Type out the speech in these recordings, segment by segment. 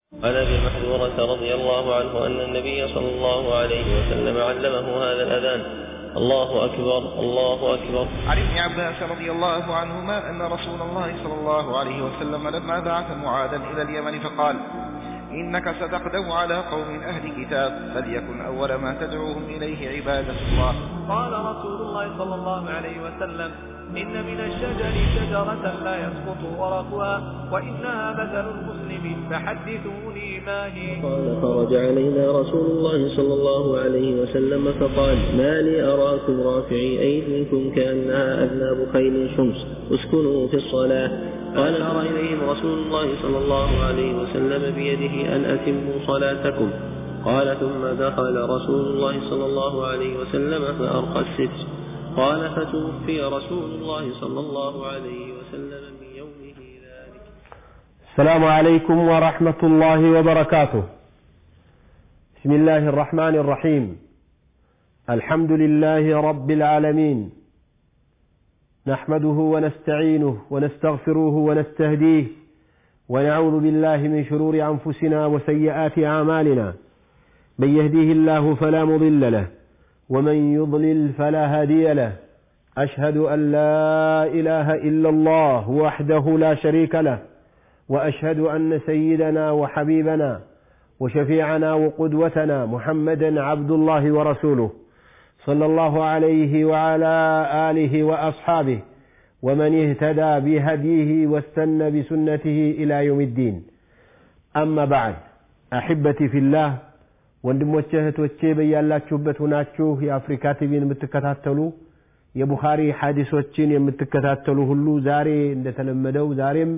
عن ابي محذورة رضي الله عنه ان النبي صلى الله عليه وسلم علمه هذا الاذان الله اكبر الله اكبر عن ابن عباس رضي الله عنهما أن رسول الله صلى الله عليه وسلم لما بعث معاذا إلى اليمن فقال إنك ستقدم على قوم أهل كتاب فليكن أول ما تدعوهم إليه عبادة الله قال رسول الله صلى الله عليه وسلم إن من الشجر شجرة لا يسقط ورقها وإنها مثل المسلم فحدثوني ما هي قال خرج علينا رسول الله صلى الله عليه وسلم فقال ما لي أراكم رافعي أيديكم كأنها أذناب خيل شمس اسكنوا في الصلاة قال أرى إليهم رسول الله صلى الله عليه وسلم بيده أن أتموا صلاتكم قال ثم دخل رسول الله صلى الله عليه وسلم فأرقى الستر قال فتوفي رسول الله صلى الله عليه وسلم من يومه ذلك السلام عليكم ورحمة الله وبركاته بسم الله الرحمن الرحيم الحمد لله رب العالمين نحمده ونستعينه ونستغفره ونستهديه ونعوذ بالله من شرور أنفسنا وسيئات أعمالنا من يهديه الله فلا مضل له ومن يضلل فلا هادي له أشهد أن لا إله إلا الله وحده لا شريك له وأشهد أن سيدنا وحبيبنا وشفيعنا وقدوتنا محمدا عبد الله ورسوله صلى الله عليه وعلى آله وأصحابه ومن اهتدى بهديه واستنى بسنته إلى يوم الدين أما بعد أحبتي في الله ወንድሞቼ እህቶቼ በያላችሁበት ሁናችሁ የአፍሪካ ቲቪን የምትከታተሉ የቡኻሪ ሐዲሶችን የምትከታተሉ ሁሉ ዛሬ እንደተለመደው ዛሬም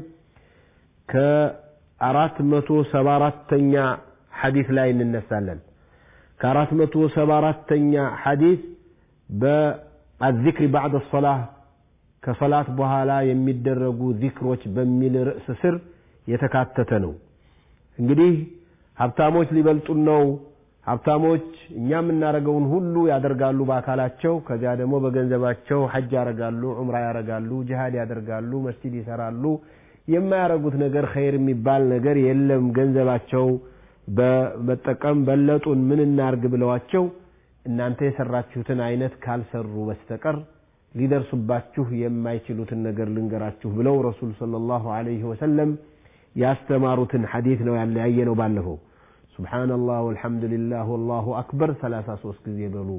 ከአራት መቶ ሰባ አራተኛ ሐዲስ ላይ እንነሳለን ከአራት መቶ ሰባ አራተኛ ሐዲስ በአዚክሪ ባዕድ ሰላህ ከሰላት በኋላ የሚደረጉ ዚክሮች በሚል ርዕስ ስር የተካተተ ነው እንግዲህ ሀብታሞች ሊበልጡን ነው ሀብታሞች እኛ የምናደርገውን ሁሉ ያደርጋሉ በአካላቸው ከዚያ ደግሞ በገንዘባቸው ሐጅ ያደርጋሉ ዑምራ ያደርጋሉ ጅሃድ ያደርጋሉ መስጂድ ይሰራሉ የማያደርጉት ነገር ኸይር የሚባል ነገር የለም ገንዘባቸው በመጠቀም በለጡን ምን እናርግ ብለዋቸው እናንተ የሰራችሁትን አይነት ካልሰሩ በስተቀር ሊደርሱባችሁ የማይችሉትን ነገር ልንገራችሁ ብለው ረሱል ሰለላሁ ዐለይሂ ወሰለም ያስተማሩትን ሐዲት ነው ያለ ያየ ነው ባለፈው سبحان الله والحمد لله والله أكبر ثلاثة صوص يبلو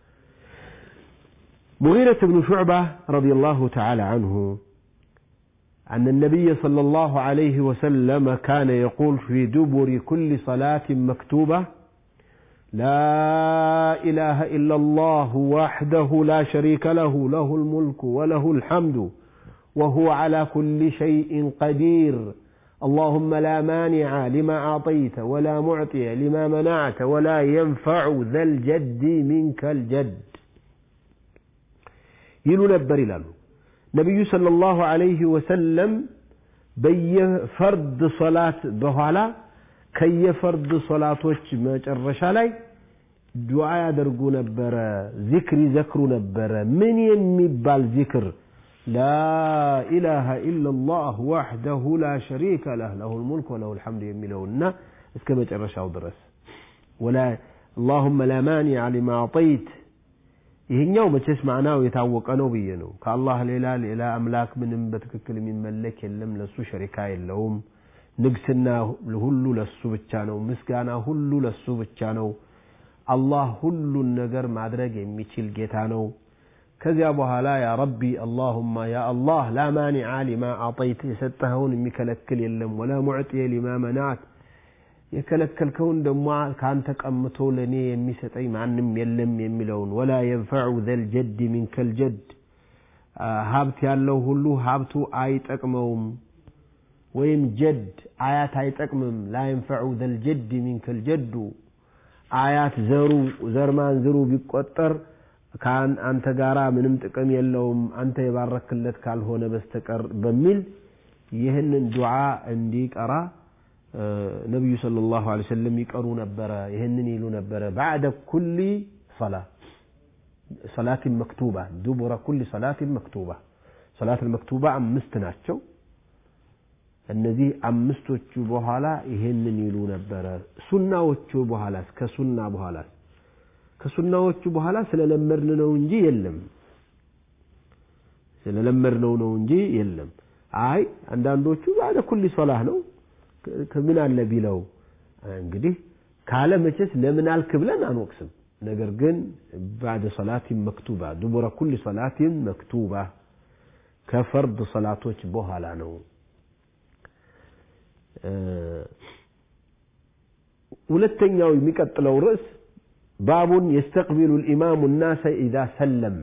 مغيرة بن شعبة رضي الله تعالى عنه أن النبي صلى الله عليه وسلم كان يقول في دبر كل صلاة مكتوبة لا إله إلا الله وحده لا شريك له له الملك وله الحمد وهو على كل شيء قدير اللهم لا مانع لما أعطيت ولا معطي لما منعت ولا ينفع ذا الجد منك الجد يلو نبر لالو نبي صلى الله عليه وسلم በየፈርድ ሶላት በኋላ ከየፈርድ ሶላቶች መጨረሻ ላይ ዱዓ ያደርጉ ነበረ ዚክር ይዘክሩ ነበረ ምን የሚባል ዚክር لا إله إلا الله وحده لا شريك له له الملك وله الحمد يميلهن اسكما جرشاو درس ولا اللهم لا مانع لما أعطيت ይህኛው መቼስ ማዕናው የታወቀ ነው ብዬ ነው ከአላህ ሌላ ሌላ አምላክ ምንም በትክክል የሚመለክ የለም ለሱ ሸሪካ የለውም ንግስና ሁሉ ለሱ ብቻ ነው ምስጋና ሁሉ ለሱ ብቻ ነው አላህ ሁሉን ነገር ማድረግ የሚችል ጌታ ነው ከዚያ በኋላ ያ ረቢ አላሁማ ያ አላህ ላ ማኒዓ ሊማ አጠይት የሰጠኸውን የሚከለክል የለም ወላ ሙዕጥየ ሊማ መናት የከለከልከውን ደግሞ ከአንተ ቀምቶ ለእኔ የሚሰጠኝ ማንም የለም የሚለውን ወላ የንፈዑ ዘልጀድ ሚንከልጀድ ሀብት ያለው ሁሉ ሀብቱ አይጠቅመውም ወይም ጀድ አያት አይጠቅምም ላ የንፈዑ ዘልጀድ ሚንከልጀዱ አያት ዘሩ ዘርማን ዝሩ ቢቆጠር ከአንተ ጋራ ምንም ጥቅም የለውም አንተ የባረክለት ካልሆነ በስተቀር በሚል ይህንን ዱዓ እንዲቀራ ነቢዩ صلى الله عليه وسلم ይቀሩ ነበረ ይህንን ይሉ ነበረ بعد كل صلاة صلاة مكتوبة دبر كل صلاة مكتوبة صلاة المكتوبة አምስት ናቸው እነዚህ አምስቶቹ በኋላ ይሄንን ይሉ ነበረ። ሱናዎቹ በኋላ ከሱና በኋላ ከሱናዎቹ በኋላ ስለለመድን ነው እንጂ የለም ስለለመድነው ነው እንጂ የለም። አይ አንዳንዶቹ ባለ ኩሊ ሶላህ ነው ከምን አለ ቢለው እንግዲህ ካለ መቼስ ለምን አልክ ብለን አንወቅስም። ነገር ግን ባደ ሶላቲን መክቱባ ዱቡረ ኩሊ ሶላቲን መክቱባ ከፈርድ ሶላቶች በኋላ ነው። ሁለተኛው የሚቀጥለው ርዕስ ባቡን የስተቅቢሉ ልኢማሙ ናሰ ኢዛ ሰለም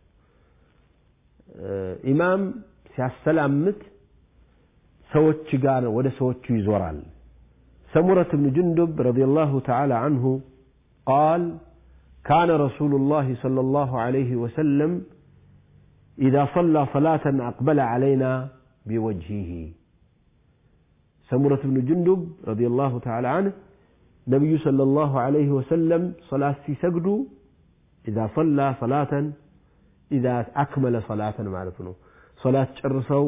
ኢማም ሲያሰላምት ሰዎች ጋር ወደ ሰዎቹ ይዞራል። سمرة بن جندب رضي الله تعالى عنه قال كان رسول الله صلى الله عليه وسلم إذا صلى صلاة أقبل علينا بوجهه سمرة بن جندب رضي الله تعالى عنه نبي صلى الله عليه وسلم صلاة في سجد إذا صلى صلاة إذا أكمل صلاة معرفنه صلاة ጨርሰው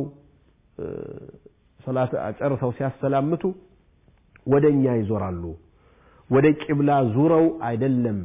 صلاة ጨርሰው ሲያሰላምቱ ወደ እኛ ይዞራሉ። ወደ ቂብላ ዙረው አይደለም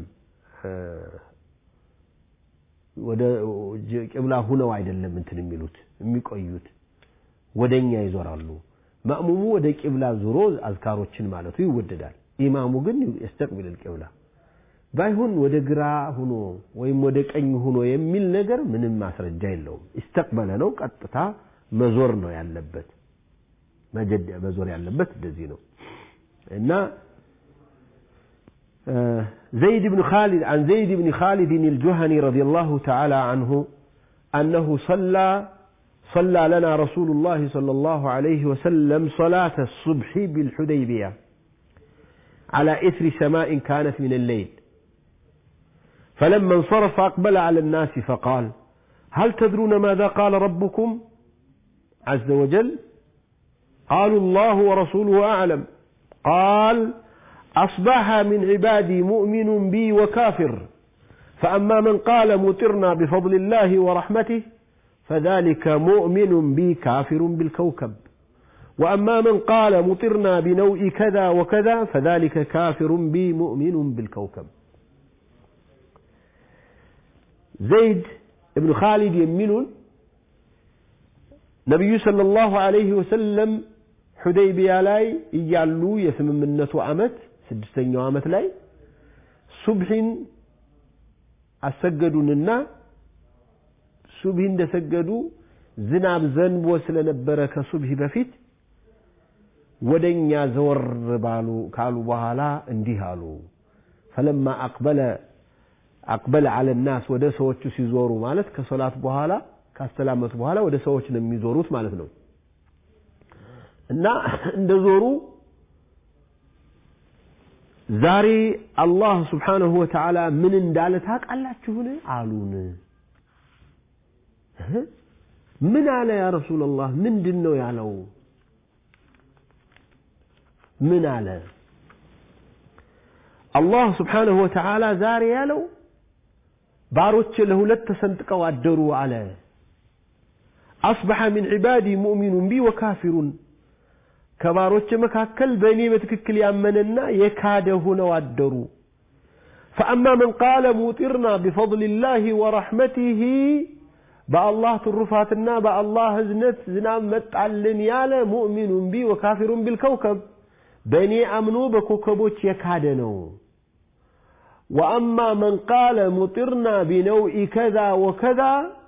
ወደ ቂብላ ሁነው አይደለም እንትን የሚሉት የሚቆዩት ወደ እኛ ይዞራሉ። ማእሙሙ ወደ ቂብላ ዙሮ አዝካሮችን ማለቱ ይወደዳል። ኢማሙ ግን የስተቅቢል ቂብላ ባይሆን ወደ ግራ ሁኖ ወይም ወደ ቀኝ ሁኖ የሚል ነገር ምንም ማስረጃ የለውም። ይስተቅበለ ነው፣ ቀጥታ መዞር ነው ያለበት። መዞር ያለበት እንደዚህ ነው እና زيد بن خالد عن زيد بن خالد الجهني رضي الله تعالى عنه أنه صلى صلى لنا رسول الله صلى الله عليه وسلم صلاة الصبح بالحديبية على إثر سماء كانت من الليل فلما انصرف أقبل على الناس فقال هل تدرون ماذا قال ربكم عز وجل قالوا الله ورسوله أعلم قال أصبح من عبادي مؤمن بي وكافر فأما من قال مطرنا بفضل الله ورحمته فذلك مؤمن بي كافر بالكوكب وأما من قال مطرنا بنوء كذا وكذا فذلك كافر بي مؤمن بالكوكب زيد بن خالد يمين ነቢዩ ሰለላሁ ዐለይሂ ወሰለም ሑደይቢያ ላይ እያሉ የስምምነቱ ዓመት ስድስተኛው ዓመት ላይ ሱብሒን አሰገዱንና ሱብሒ እንደሰገዱ ዝናብ ዘንቦ ስለነበረ ከሱብሒ በፊት ወደ እኛ ዘወር ባሉ ካሉ በኋላ እንዲህ አሉ ፈለማ አቅበለ አቅበለ አለ ናስ ወደ ሰዎቹ ሲዞሩ ማለት ከሶላት በኋላ ካስተላመቱ በኋላ ወደ ሰዎች ነው የሚዞሩት ማለት ነው እና እንደ ዞሩ ዛሬ አላህ ስብሓንሁ ወተዓላ ምን እንዳለ ታውቃላችሁን አሉን ምን አለ ያ ረሱላላህ ምንድን ነው ያለው ምን አለ አላህ ስብሓንሁ ወተዓላ ዛሬ ያለው ባሮች ለሁለት ተሰንጥቀው አደሩ አለ አስበሐ ሚን ዒባዲ ሙእሚኑን ቢ ወካፊሩን ከባሮች መካከል በእኔ በትክክል ያመነና የካደ ሆነው አደሩ ፈአማ መን ቃለ ሙጢርና ቢፈضልላህ ወረሕመቲህ በአላህ ትሩፋትና በአላህ እዝነት ዝናብ መጣልን ያለ ሙእሚኑን ቢ ወካፊሩን ቢልከውከብ በእኔ አምኖ በኮከቦች የካደ ነው ወአማ መን ቃለ ሙጢርና ቢነውኢ ከዛ ወከዛ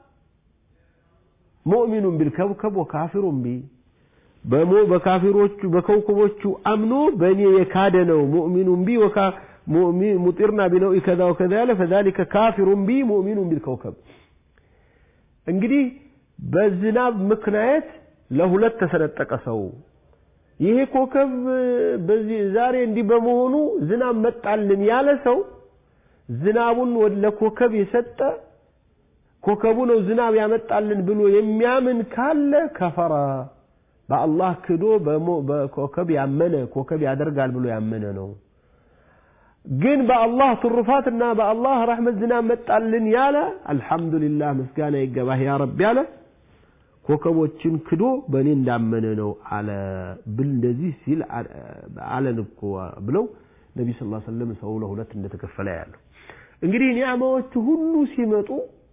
ሙእሚኑን ቢልከውከብ ወካፊሩን ቢ በሞ በካፊሮቹ በከውከቦቹ አምኖ በእኔ የካደ ነው ሙእሚኑን ቢ ሙጢርና ቢነውኢ ከዛ ወከዛ ያለ ፈዛሊከ ካፊሩን ቢ ሙእሚኑን ቢልከውከብ እንግዲህ በዝናብ ምክንያት ለሁለት ተሰነጠቀ ሰው ይሄ ኮከብ በዚህ ዛሬ እንዲህ በመሆኑ ዝናብ መጣልን ያለ ሰው ዝናቡን ለኮከብ የሰጠ ኮከቡ ነው ዝናብ ያመጣልን ብሎ የሚያምን ካለ ከፈራ በአላህ ክዶ በኮከብ ያመነ ኮከብ ያደርጋል ብሎ ያመነ ነው ግን በአላህ ትሩፋትና በአላህ ረሕመት ዝናብ መጣልን ያለ አልሐምዱሊላህ ምስጋና ይገባህ ያ ረብ ያለ ኮከቦችን ክዶ በእኔ እንዳመነ ነው አለ ብል እንደዚህ ሲል አለን እኮ ብለው ነቢ ስ ሰለም ሰው ለሁለት እንደተከፈለ ያለው እንግዲህ ኒዕማዎቹ ሁሉ ሲመጡ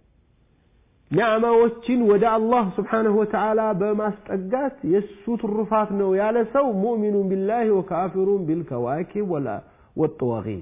ኒዕማዎችን ወደ አላህ ስብሓንሁ ወተዓላ በማስጠጋት የእሱ ትሩፋት ነው ያለ ሰው ሙእሚኑን ቢላህ ወካፊሩን ቢልከዋኪብ ወጠዋቂት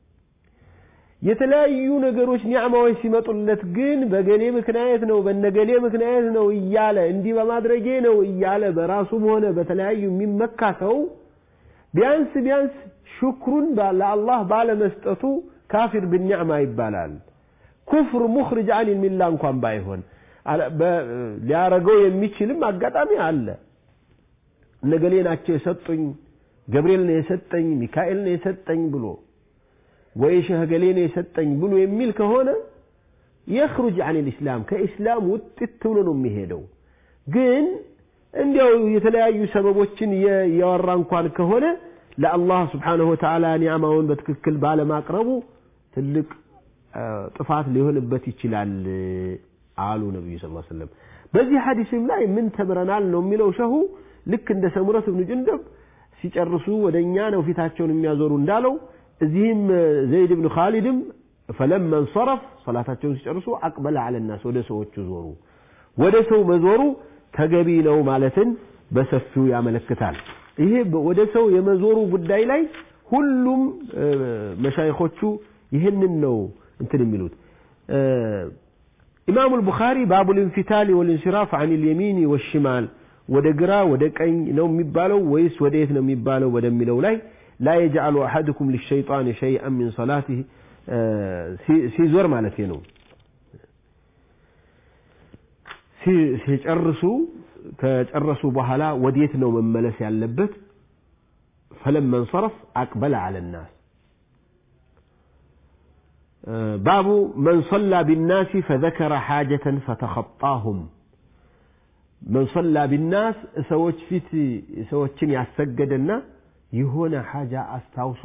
የተለያዩ ነገሮች ኒዕማዎች ሲመጡለት ግን በገሌ ምክንያት ነው በነገሌ ምክንያት ነው እያለ እንዲህ በማድረጌ ነው እያለ በራሱም ሆነ በተለያዩ የሚመካ ሰው ቢያንስ ቢያንስ ሽክሩን ለአላህ ባለመስጠቱ ካፊር ብኒዕማ ይባላል። ኩፍር ሙኽርጅ አን ሚላ እንኳን ባይሆን ሊያረገው የሚችልም አጋጣሚ አለ። እነገሌ ናቸው የሰጡኝ፣ ገብርኤል ነው የሰጠኝ፣ ሚካኤል ነው የሰጠኝ ብሎ ወይ ሸህ ገሌ ነው የሰጠኝ ብሎ የሚል ከሆነ የኽሩጅ አን ልእስላም ከኢስላም ውጥት ብሎ ነው የሚሄደው። ግን እንዲያው የተለያዩ ሰበቦችን እያወራ እንኳን ከሆነ ለአላህ ስብሓንሁ ወተዓላ ኒዕማውን በትክክል ባለማቅረቡ ትልቅ ጥፋት ሊሆንበት ይችላል አሉ ነቢዩ ስ ሰለም። በዚህ ሐዲስም ላይ ምን ተምረናል ነው የሚለው ሸሁ ልክ እንደ ሰሙረት ብኑ ጅንደብ ሲጨርሱ ወደ እኛ ነው ፊታቸውን የሚያዞሩ እንዳለው እዚህም ዘይድ ብን ካሊድም ፈለማ እንሰረፍ ሰላታቸውን ሲጨርሱ አቅበለ አለናስ ወደ ሰዎቹ ዞሩ። ወደ ሰው መዞሩ ተገቢ ነው ማለትን በሰፊው ያመለክታል። ይሄ ወደ ሰው የመዞሩ ጉዳይ ላይ ሁሉም መሻይኾቹ ይህንን ነው እንትን የሚሉት። ኢማሙ አልቡኻሪ ባቡ ልንፊታል ወልንሲራፍ አን ልየሚን ወሽማል ወደ ግራ ወደ ቀኝ ነው የሚባለው ወይስ ወደ የት ነው የሚባለው ወደሚለው ላይ ላ የጅዓሉ አሐድኩም ሊሸይጣን ሸይአን ሚን ሰላቲህ ሲዞር ማለት ነው ሲጨርሱ ከጨረሱ በኋላ ወዴት ነው መመለስ ያለበት ፈለማ እንሰረፍ አቅበለ አለ ናስ ባቡ መን ሰላ ቢናሲ ፈዘከረ ሓጀተን ፈተኸጣሁም መን ሰላ ቢናስ ሰዎች ፊት ሰዎችን ያሰገደና የሆነ ሓጃ አስታውሶ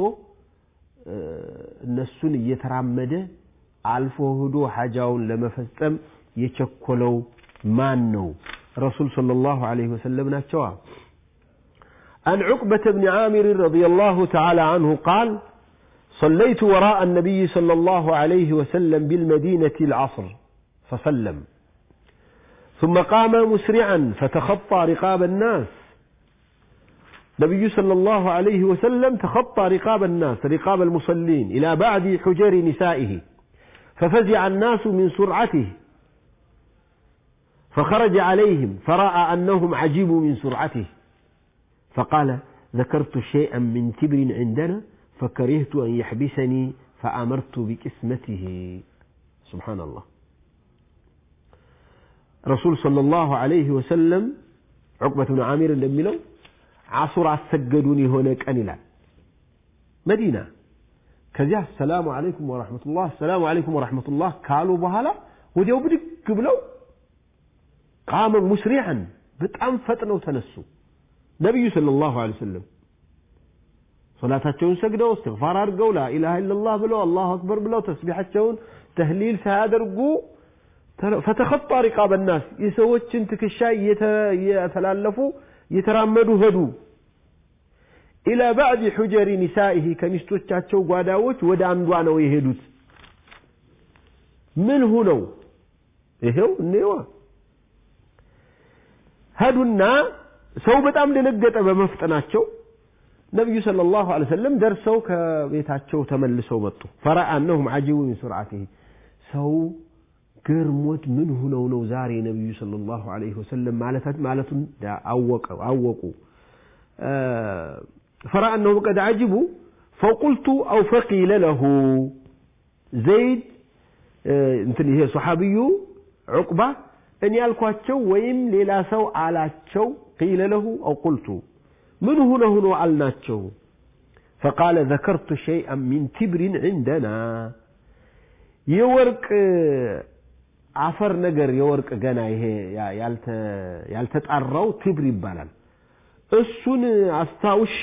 እነሱን እየተራመደ አልፎ ሂዶ ሓጃውን ለመፈጸም የቸኮለው ማን ነው? ረሱል ሰለላሁ ዐለይሂ ወሰለም ናቸዋ። عن عقبة بن عامر رضي الله تعالى عنه قال صليت وراء النبي صلى الله عليه وسلم بالمدينة العصر فسلم ثم قام مسرعا فتخطى رقاب الناس نبي صلى الله عليه وسلم تخطى رقاب الناس رقاب المصلين إلى بعد حجر نسائه ففزع الناس من سرعته فخرج عليهم فرأى أنهم عجبوا من سرعته فقال ذكرت شيئا من تبر عندنا فكرهت أن يحبسني فأمرت بقسمته سبحان الله رسول صلى الله عليه وسلم عقبة بن عامر እንደሚለው ዓሱር አሰገዱን የሆነ ቀን ይላል መዲና ከዚያ ሰላሙ አለይኩም ወራህመቱላህ ሰላሙ አለይኩም ወራህመቱላህ ካሉ በኋላ ወዲያው ብድግ ብለው ቃመ ሙስሪዐን በጣም ፈጥነው ተነሱ ነቢዩ ሰለላሁ ዐለይሂ ወሰለም ሶላታቸውን ሰግደው እስትግፋር አድርገው ላኢላሃ ኢለላህ ብለው አላሁ አክበር ብለው ተስቢሓቸውን ተህሊል ሳያደርጉ ፈተኸጣ ሪቃበ ናስ የሰዎችን ትከሻ እየተላለፉ እየተራመዱ ሄዱ ኢላ ባዕድ ሑጀሪ ኒሳኢህ ከሚስቶቻቸው ጓዳዎች ወደ አንዷ ነው የሄዱት ምን ሁነው ይሄው እኔዋ ሄዱና ሰው በጣም ደነገጠ በመፍጠናቸው ነቢዩ ሰለላሁ ዐለይሂ ወሰለም ደርሰው ከቤታቸው ተመልሰው መጡ ፈረአ አነሁም ዐጂቡ ሚን ሱርዓቲህ ሰው ገርሞት ምን ሁነው ነው ዛሬ ነቢዩ ሰለላሁ ዐለይሂ ወሰለም ማለቱን አወቁ فرأى أنهم قد عجبوا فقلت أو فقيل له زيد እንትን ይሄ ሰሓቢዩ ዑቅባ እኔ ያልኳቸው ወይም ሌላ ሰው አላቸው ቂለ ለሁ አው ቁልቱ ምን ሁነ ሁኖ አልናቸው ፈቃለ ዘከርቱ ሸይአን ሚን ትብሪን ዕንደና የወርቅ አፈር ነገር የወርቅ ገና ይሄ ያልተጣራው ትብር ይባላል እሱን አስታውሼ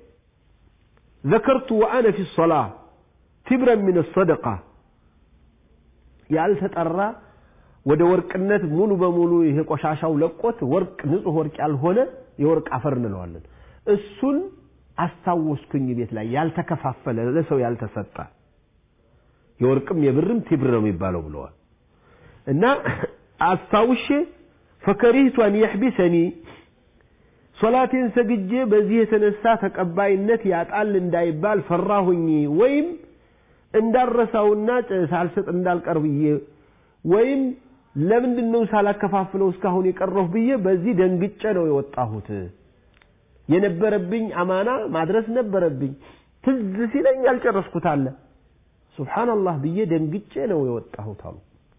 ዘከርቱ ወአነ ፊ ሰላህ ትብረን ምን ሰደቃ ያልተጠራ ወደ ወርቅነት ሙሉ በሙሉ ይሄ ቆሻሻው ለቆት ወርቅ ንጹህ ወርቅ ያልሆነ የወርቅ አፈር እንለዋለን። እሱን አስታወስኩኝ ቤት ላይ ያልተከፋፈለ ለሰው ያልተሰጠ የወርቅም የብርም ቲብር ነው የሚባለው ብለዋል። እና አስታውሼ ፈከሪህቱ አን የሕቢሰኒ ሶላቴን ሰግጄ በዚህ የተነሳ ተቀባይነት ያጣል እንዳይባል ፈራሁኝ። ወይም እንዳረሳውና ሳልሰጥ እንዳልቀር ብዬ ወይም ለምንድን ነው ሳላከፋፍለው እስካሁን የቀረሁ ብዬ በዚህ ደንግጬ ነው የወጣሁት። የነበረብኝ አማና ማድረስ ነበረብኝ። ትዝ ሲለኝ ያልጨረስኩት አለ። ሱብሓነላህ ብዬ ደንግጬ ነው የወጣሁት አሉ።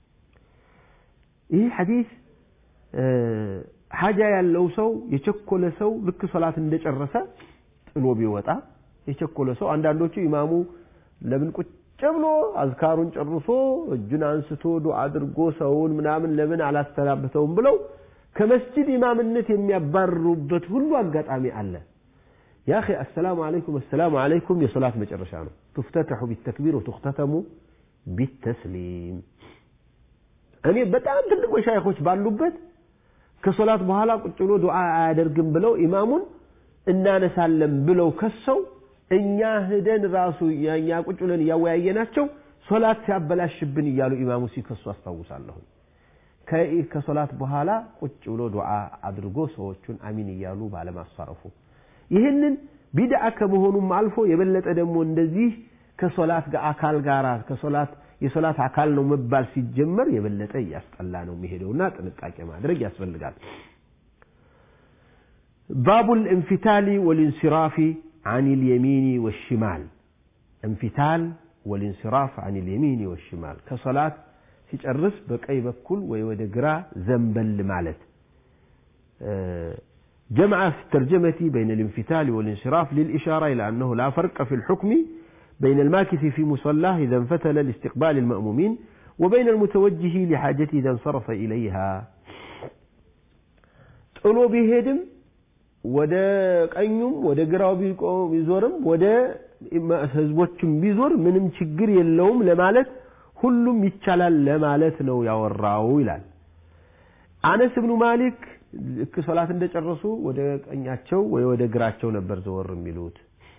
ይህ ሐዲስ ሐጃ ያለው ሰው የቸኮለ ሰው ልክ ሶላት እንደጨረሰ ጥሎ ቢወጣ የቸኮለ ሰው አንዳንዶቹ ኢማሙ ለምን ቁጭ ብሎ አዝካሩን ጨርሶ እጁን አንስቶ ዱዓ አድርጎ ሰውን ምናምን ለምን አላስተናብተውም ብለው ከመስጂድ ኢማምነት የሚያባርሩበት ሁሉ አጋጣሚ አለ። ያ አኺ አሰላሙ አለይኩም አሰላሙ አለይኩም የሶላት መጨረሻ ነው። ትፍተተሑ ቢተክቢር ወትኽተተሙ ቢተስሊም። እኔ በጣም ትልቅ መሻይኾች ባሉበት ከሶላት በኋላ ቁጭ ብሎ ዱዓ አያደርግም ብለው ኢማሙን እናነሳለን ብለው ከሰው እኛ ሂደን ራሱ እኛ ቁጭ ብለን እያወያየናቸው ሶላት ሲያበላሽብን እያሉ ኢማሙ ሲከሱ አስታውሳለሁ። ከሶላት በኋላ ቁጭ ብሎ ዱዓ አድርጎ ሰዎቹን አሚን እያሉ ባለማሳረፉ ይህንን ቢድዓ ከመሆኑም አልፎ የበለጠ ደግሞ እንደዚህ ከሶላት አካል ጋር ከሶላት የሶላት አካል ነው መባል ሲጀመር የበለጠ እያስጠላ ነው የሚሄደውና ጥንቃቄ ማድረግ ያስፈልጋል። ባቡል እንፊታሊ ወልንሲራፊ عن اليمين والشمال انفتال والانصراف عن اليمين والشمال كصلاة ሲጨርስ በቀኝ በኩል ወይ ወደ ግራ ዘንበል ማለት جمع في الترجمة بين الانفتال والانصراف للإشارة إلى أنه لا فرق في الحكم بين الماكث في مصلاه إذا انفتل لاستقبال المأمومين وبين المتوجه لحاجته إذا انصرف إليها ጥሎ ቢሄድም ወደ ቀኙም ወደ ግራው ቢዞርም ወደ ህዝቦችም ቢዞር ምንም ችግር የለውም ለማለት ሁሉም ይቻላል ለማለት ነው ያወራው ይላል። አነስ ብኑ ማሊክ ልክ ሶላት እንደጨረሱ ወደ ቀኛቸው ወይ ወደ ግራቸው ነበር ዘወር የሚሉት።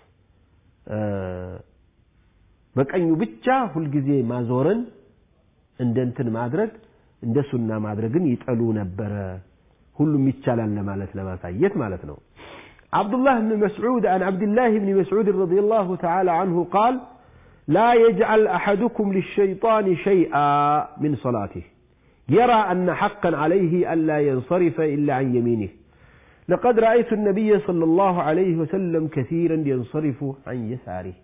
በቀኙ ብቻ ሁልጊዜ ማዞርን እንደ እንትን ማድረግ እንደ ሱና ማድረግን ይጠሉ ነበረ። ሁሉም ይቻላል ለማለት ለማሳየት ማለት ነው። عبد الله بن مسعود عن عبد الله بن مسعود رضي الله تعالى عنه قال لا يجعل أحدكم للشيطان شيئا من صلاته يرى أن حقا عليه ألا ينصرف إلا عن يمينه لقد رأيت النبي صلى الله عليه وسلم كثيرا ينصرف عن يساره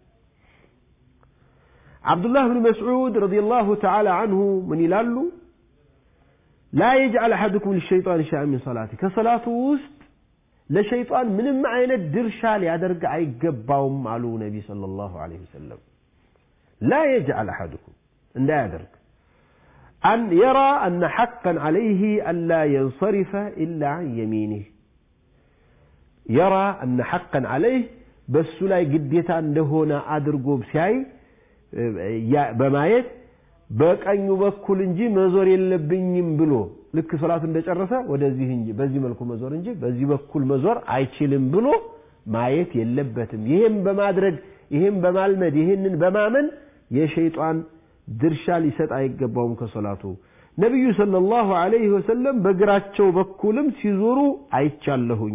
عبد الله بن مسعود رضي الله تعالى عنه من يلالو لا يجعل أحدكم للشيطان شيئا من صلاته كصلاة وسط لشيطان من معينة درشا ليدرق أي قباوم على النبي صلى الله عليه وسلم لا يجعل أحدكم أن لا يدرك أن يرى أن حقا عليه أن لا ينصرف إلا عن يمينه يرى أن حقا عليه بس لا قديتا እንደሆነ አድርጎ ሲያይ በማየት በቀኙ በኩል እንጂ መዞር የለብኝም ብሎ ልክ ሶላቱ እንደጨረሰ ወደዚህ እንጂ በዚህ መልኩ መዞር እንጂ በዚህ በኩል መዞር አይችልም ብሎ ማየት የለበትም። ይሄም በማድረግ ይሄም በማልመድ ይሄንን በማመን የሸይጣን ድርሻ ሊሰጥ አይገባውም ከሶላቱ። ነቢዩ ሰለላሁ ዐለይሂ ወሰለም በግራቸው በኩልም ሲዞሩ አይቻለሁኝ።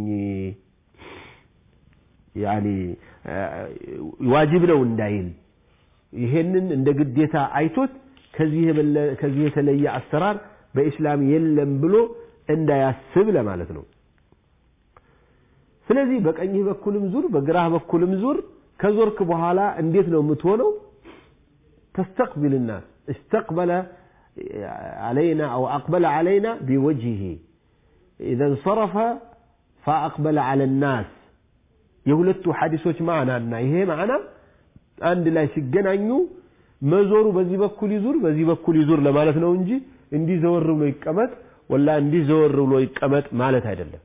ያኒ ዋጅብ ነው እንዳይል ይሄንን እንደ ግዴታ አይቶት ከዚህ የተለየ አሰራር በኢስላም የለም ብሎ እንዳያስብ ለማለት ነው። ስለዚህ በቀኝህ በኩልም ዙር፣ በግራህ በኩልም ዙር። ከዞርክ በኋላ እንዴት ነው የምትሆነው? ተስተቅቢል ናስ استقبل علينا أو أقبل علينا بوجهه إذا انصرف فأقبل على الناس የሁለቱ ሐዲሶች ማዕናና ይሄ ማዕና አንድ ላይ ሲገናኙ መዞሩ በዚህ በኩል ይዙር በዚህ በኩል ይዙር ለማለት ነው እንጂ እንዲህ ዘወር ብሎ ይቀመጥ ወላ እንዲህ ዘወር ብሎ ይቀመጥ ማለት አይደለም።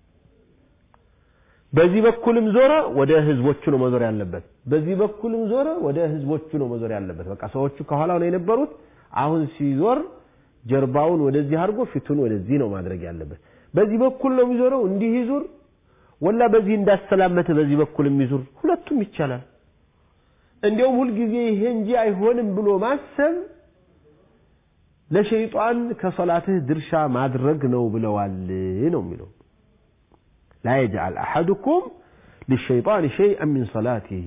በዚህ በኩልም ዞረ ወደ ህዝቦቹ ነው መዞር ያለበት። በዚህ በኩልም ዞረ ወደ ህዝቦቹ ነው መዞር ያለበት። በቃ ሰዎቹ ከኋላው ነው የነበሩት። አሁን ሲዞር ጀርባውን ወደዚህ አድርጎ ፊቱን ወደዚህ ነው ማድረግ ያለበት። በዚህ በኩል ነው የሚዞረው፣ እንዲህ ይዙር ወላ በዚህ እንዳሰላመተ በዚህ በኩል የሚዙር ሁለቱም ይቻላል። እንዲያውም ሁልጊዜ ይሄ እንጂ አይሆንም ብሎ ማሰብ ለሸይጣን ከሰላትህ ድርሻ ማድረግ ነው ብለዋል ነው የሚለው ላ የጅዓል አሐዱኩም ሊሸይጣን ሸይአን ሚን ሰላቲህ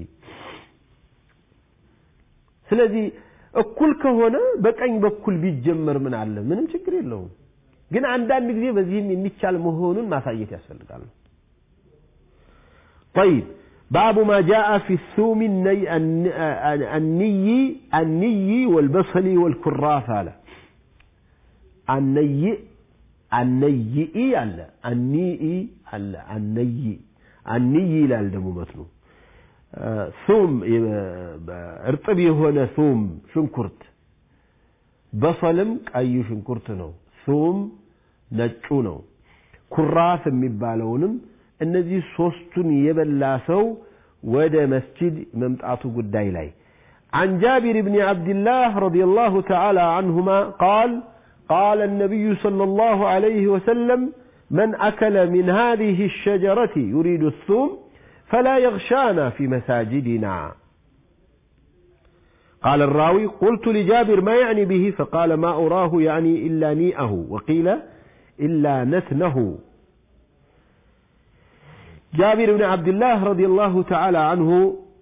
ስለዚህ እኩል ከሆነ በቀኝ በኩል ቢጀመር ምን አለ ምንም ችግር የለውም ግን አንዳንድ ጊዜ በዚህም የሚቻል መሆኑን ማሳየት ያስፈልጋል طيب باب ما جاء في الثوم الني الني الني والبصل والكراث على الني النيئي على النيئي على الني الني لا الدم متنو ثوم እርጥብ የሆነ ثوم ሽንኩርት በሰልም ቀዩ ሽንኩርት ነው ثوم ነጩ ነው ኩራፍ የሚባለውንም እነዚህ ሶስቱን የበላ ሰው ወደ መስጂድ መምጣቱ ጉዳይ ላይ عن جابر بن عبد الله رضي الله تعالى عنهما قال قال النبي صلى الله عليه وسلم من أكل من هذه الشجرة يريد الثوم فلا يغشانا في مساجدنا قال الراوي قلت لجابر ما يعني به فقال ما أراه يعني إلا نيئه وقيل إلا نتنه جابر بن عبد الله رضي الله تعالى عنه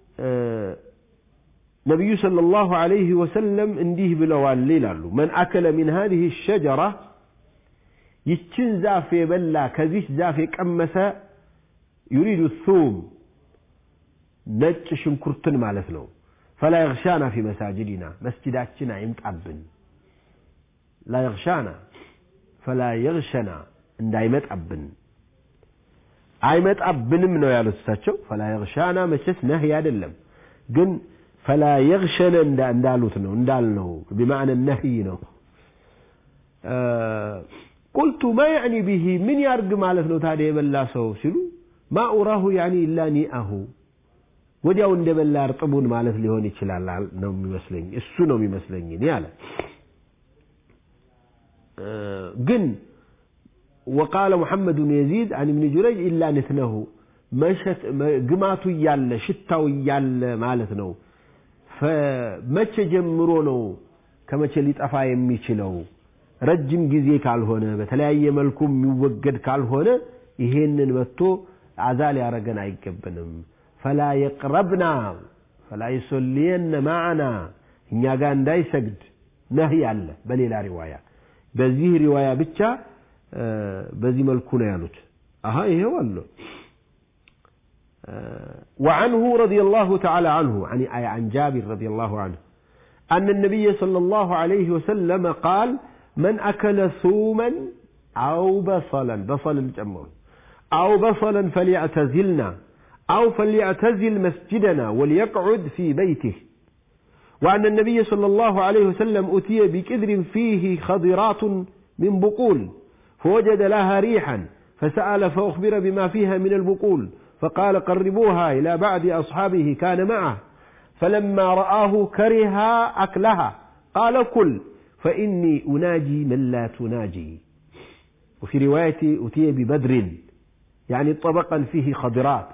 نبي صلى الله عليه وسلم انديه بلوان ليلالو من أكل من هذه الشجرة يتشن زافي بلا كزيش زافي كمس يريد الثوم نج شنكرتن مالتنا فلا يغشانا في مساجدنا مسجداتنا يمتعبن لا يغشانا فلا يغشنا እንዳይመጥ አብን አይመጣብንም ነው ያሉት እሳቸው ፈላ የግሻና መቼስ ነህይ አይደለም ግን ፈላ የግሸነ እንዳሉት ነው እንዳልነው ቢማዕነ ነህይ ነው ቁልቱ ማ ያዕኒ ብሂ ምን ያርግ ማለት ነው ታዲያ የበላ ሰው ሲሉ ማ ኡራሁ ያዕኒ ኢላ ኒአሁ ወዲያው እንደበላ እርጥቡን ማለት ሊሆን ይችላል ነው የሚመስለኝ እሱ ነው የሚመስለኝ እኔ አለ ግን وقال محمد بن يزيد عن ابن جريج إلا نتنه مشت قماتو يال شتاو يال مالتنو فمچ ጀምሮ ነው ከመቼ ሊጠፋ የሚችለው ረጅም ጊዜ ካልሆነ በተለያየ መልኩ የሚወገድ ካልሆነ ይሄንን መጥቶ አዛ ሊያረገን አይገባንም ፈላ የቅረብና ፈላ ይሶልየነ ማዕና እኛ ጋር እንዳይሰግድ ነህይ አለ በሌላ ሪዋያ በዚህ ሪዋያ ብቻ በዚህ መልኩ ነው ያሉት አሀ ይሄው አለ وعنه رضي الله تعالى عنه عن عن جابر رضي الله عنه أن النبي صلى الله عليه وسلم قال من أكل ثوما أو بصلا بصل الجمع أو بصلا فليعتزلنا أو فليعتزل مسجدنا وليقعد في بيته وأن النبي صلى الله عليه وسلم أتي بكدر فيه خضرات من بقول فوجد لها ريحا فسأل فأخبر بما فيها من البقول فقال قربوها إلى بعض أصحابه كان معه فلما رآه كره أكلها قال كل فإني أناجي من لا تناجي وفي رواية أتي ببدر يعني طبقا فيه خضرات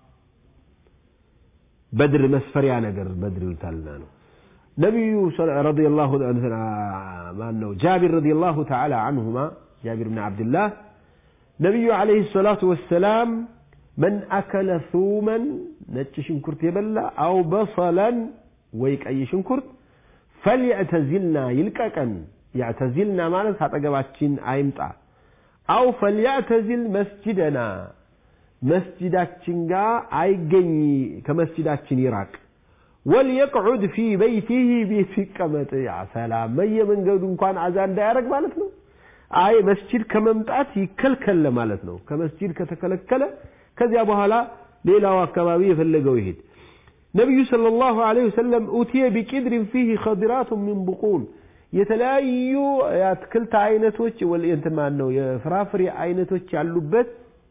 بدر مسفر يعني بدر يلتلنا نبي رضي الله عنه جابر رضي الله تعالى عنهما جابر بن عبد الله نبي عليه الصلاة والسلام من أكل ثوما نتش شنكرت يبلا أو بصلا ويك أي شنكرت فليعتزلنا يلككن يعتزلنا مالت هتقباتشين أيمتع أو فليعتزل مسجدنا مسجداتشين جا أيجني كمسجداتشين يراك وليقعد في بيته بيتكمت يا سلام مي من قد كان عزان دايرك مالتنا አይ መስጂድ ከመምጣት ይከልከል ማለት ነው ከመስጂድ ከተከለከለ ከዚያ በኋላ ሌላው አካባቢ የፈለገው ይሄድ ነቢዩ صلى الله عليه وسلم أتي بقدر فيه خضرات من بقول የተለያዩ የአትክልት አይነቶች እንትን ማን ነው የፍራፍሬ አይነቶች ያሉበት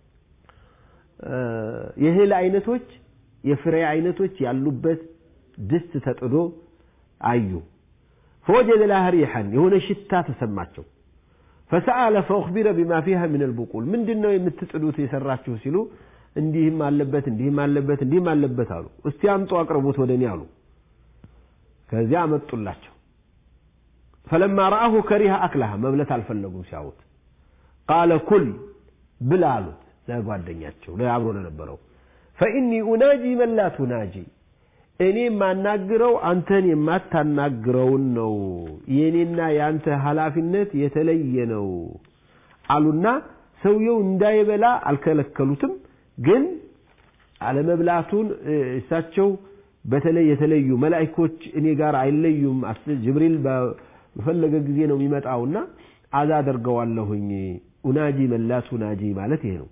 የእህል አይነቶች የፍሬ አይነቶች ያሉበት ድስት ተጥዶ አዩ ፈወጀደ ለሃ ሪሐን የሆነ ሽታ ተሰማቸው ፈሰአለ ፈኡኽቢረ ቢማ ፊሃ ምን አልቡቁል ምንድን ነው የምትጥሉት የሰራችሁ ሲሉ እንዲህም አለበት እንዲህም አለበት እንዲህም አለበት አሉ እስቲ አምጡ አቅርቡት ወደ እኔ አሉ ከዚያ አመጡላቸው ፈለማ ረአሁ ከሪሃ አክላሃ መብለት አልፈለጉም ሲያዩት ቃለ ኩል ብላ አሉት ለጓደኛቸው አብሮ ለነበረው ፈኢኒ ኡናጂ መን ላ ቱናጂ እኔ የማናግረው አንተን የማታናግረውን ነው የእኔና የአንተ ኃላፊነት የተለየ ነው አሉና ሰውየው እንዳይበላ አልከለከሉትም ግን አለመብላቱን እሳቸው በተለይ የተለዩ መላኢኮች እኔ ጋር አይለዩም ጅብሪል በፈለገ ጊዜ ነው የሚመጣውና አዛ አደርገዋለሁኝ ኡናጂ መላቱ ናጂ ማለት ይሄ ነው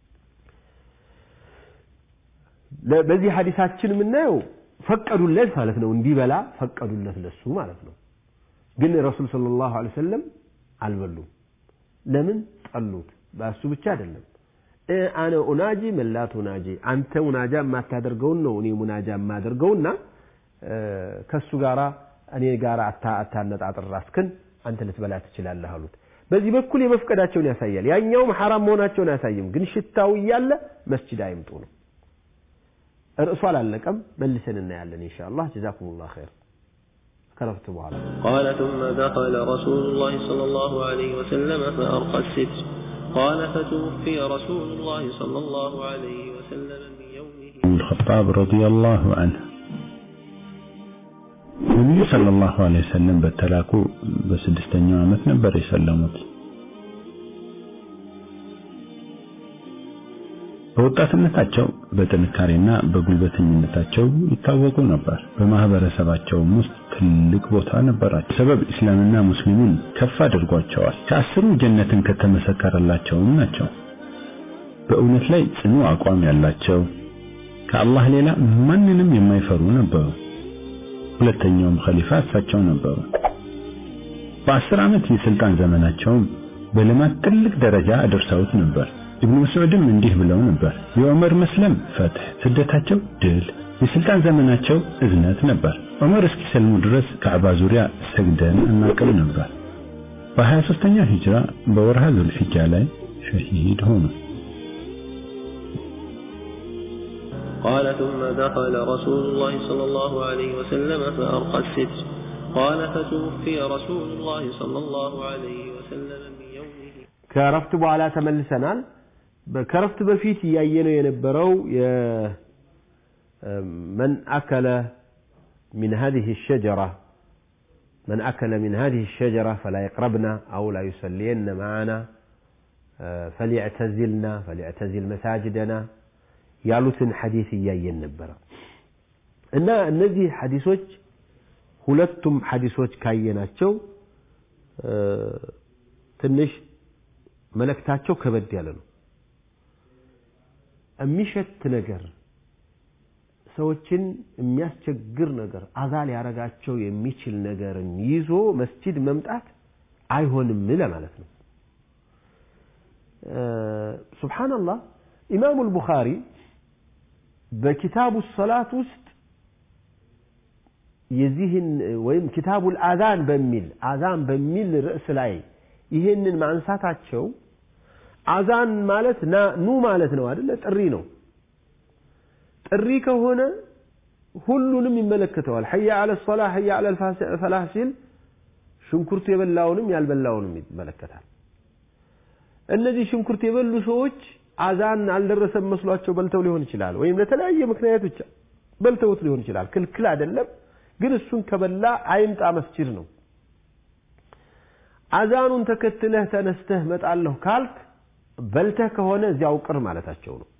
በዚህ ሐዲሳችን የምናየው ፈቀዱለት ማለት ነው እንዲበላ ፈቀዱለት ለሱ ማለት ነው ግን ረሱል ሰለላሁ ዐለይሂ ወሰለም አልበሉም ለምን ጠሉት በሱ ብቻ አይደለም አነ ኡናጂ መላቱ ናጂ አንተ ሙናጃ የማታደርገውን ነው እኔ ሙናጃ የማደርገውና ከሱ ጋራ እኔ ጋራ አታነጣጥር ራስክን አንተ ልትበላ ትችላለህ አሉት በዚህ በኩል የመፍቀዳቸውን ያሳያል ያኛውም ሐራም መሆናቸውን አያሳይም ግን ሽታው እያለ መስጂድ አይምጡ ነው ርዕሱ አላለቀም መልሰን እናያለን ኢንሻአላህ ጀዛኩሙላህ ኸይር ከረፍት በኋላ قال ثم دخل رسول الله صلى الله عليه وسلم فأرقى الستر قال فتوفي رسول الله صلى الله عليه وسلم من يومه الخطاب رضي الله عنه ነቢዩ ሰለላሁ ዐለይሂ ወሰለም በተላኩ በስድስተኛው ዓመት ነበር የሰለሙት። በወጣትነታቸው በጥንካሬና በጉልበተኝነታቸው ይታወቁ ነበር። በማህበረሰባቸውም ውስጥ ትልቅ ቦታ ነበራቸው። ሰበብ እስላምና ሙስሊሙን ከፍ አድርጓቸዋል። ከአስሩ ጀነትን ከተመሰከረላቸውም ናቸው። በእውነት ላይ ጽኑ አቋም ያላቸው ከአላህ ሌላ ማንንም የማይፈሩ ነበሩ። ሁለተኛውም ኸሊፋ እሳቸው ነበሩ። በአስር ዓመት የስልጣን ዘመናቸውም በልማት ትልቅ ደረጃ አድርሰውት ነበር። ኢብኑ መስዑድም እንዲህ ብለው ነበር፣ የዑመር መስለም ፈትህ፣ ስደታቸው ድል፣ የስልጣን ዘመናቸው እዝነት ነበር። ዑመር እስኪሰልሙ ድረስ ካዕባ ዙሪያ ሰግደን እናቅም ነበር። በ23ኛው ሂጅራ በወርሃ ዙልሒጃ ላይ ሸሂድ ሆኑ። قال ثم دخل رسول الله صلى الله عليه وسلم فأرقى الستر قال فتوفي رسول الله صلى الله عليه وسلم من يومه ከረፍት በኋላ ተመልሰናል ከረፍት በፊት እያየነው የነበረው መን አከለ من هذه الشجرة من أكل من هذه الشجرة فلا يقربنا أو لا يصلين معنا فليعتزلنا فليعتزل مساجدنا ያሉትን ሐዲስ እያየን ነበረ እና እነዚህ ሐዲሶች ሁለቱም ሐዲሶች ካየናቸው ትንሽ መልእክታቸው ከበድ ያለ ነው የሚሸት ነገር ሰዎችን የሚያስቸግር ነገር አዛ ሊያረጋቸው የሚችል ነገርን ይዞ መስጂድ መምጣት አይሆንም ለማለት ነው ሱብሓነላህ ኢማሙ አልቡኻሪ በኪታቡ ሰላት ውስጥ የዚህን ወይም ኪታቡል አዛን በሚል አዛን በሚል ርዕስ ላይ ይህንን ማንሳታቸው አዛን ማለት ኑ ማለት ነው አይደለ ጥሪ ነው ጥሪ ከሆነ ሁሉንም ይመለከተዋል ሐያ አለ ሶላ ሐያ አለ ፈላህ ሲል ሽንኩርት የበላውንም ያልበላውንም ይመለከታል እነዚህ ሽንኩርት የበሉ ሰዎች አዛን አልደረሰም መስሏቸው በልተው ሊሆን ይችላል ወይም ለተለያየ ምክንያት ብቻ በልተውት ሊሆን ይችላል ክልክል አይደለም ግን እሱን ከበላ አይምጣ መስጂድ ነው አዛኑን ተከትለህ ተነስተህ መጣለሁ ካልክ በልተህ ከሆነ እዚያው ቅር ማለታቸው ነው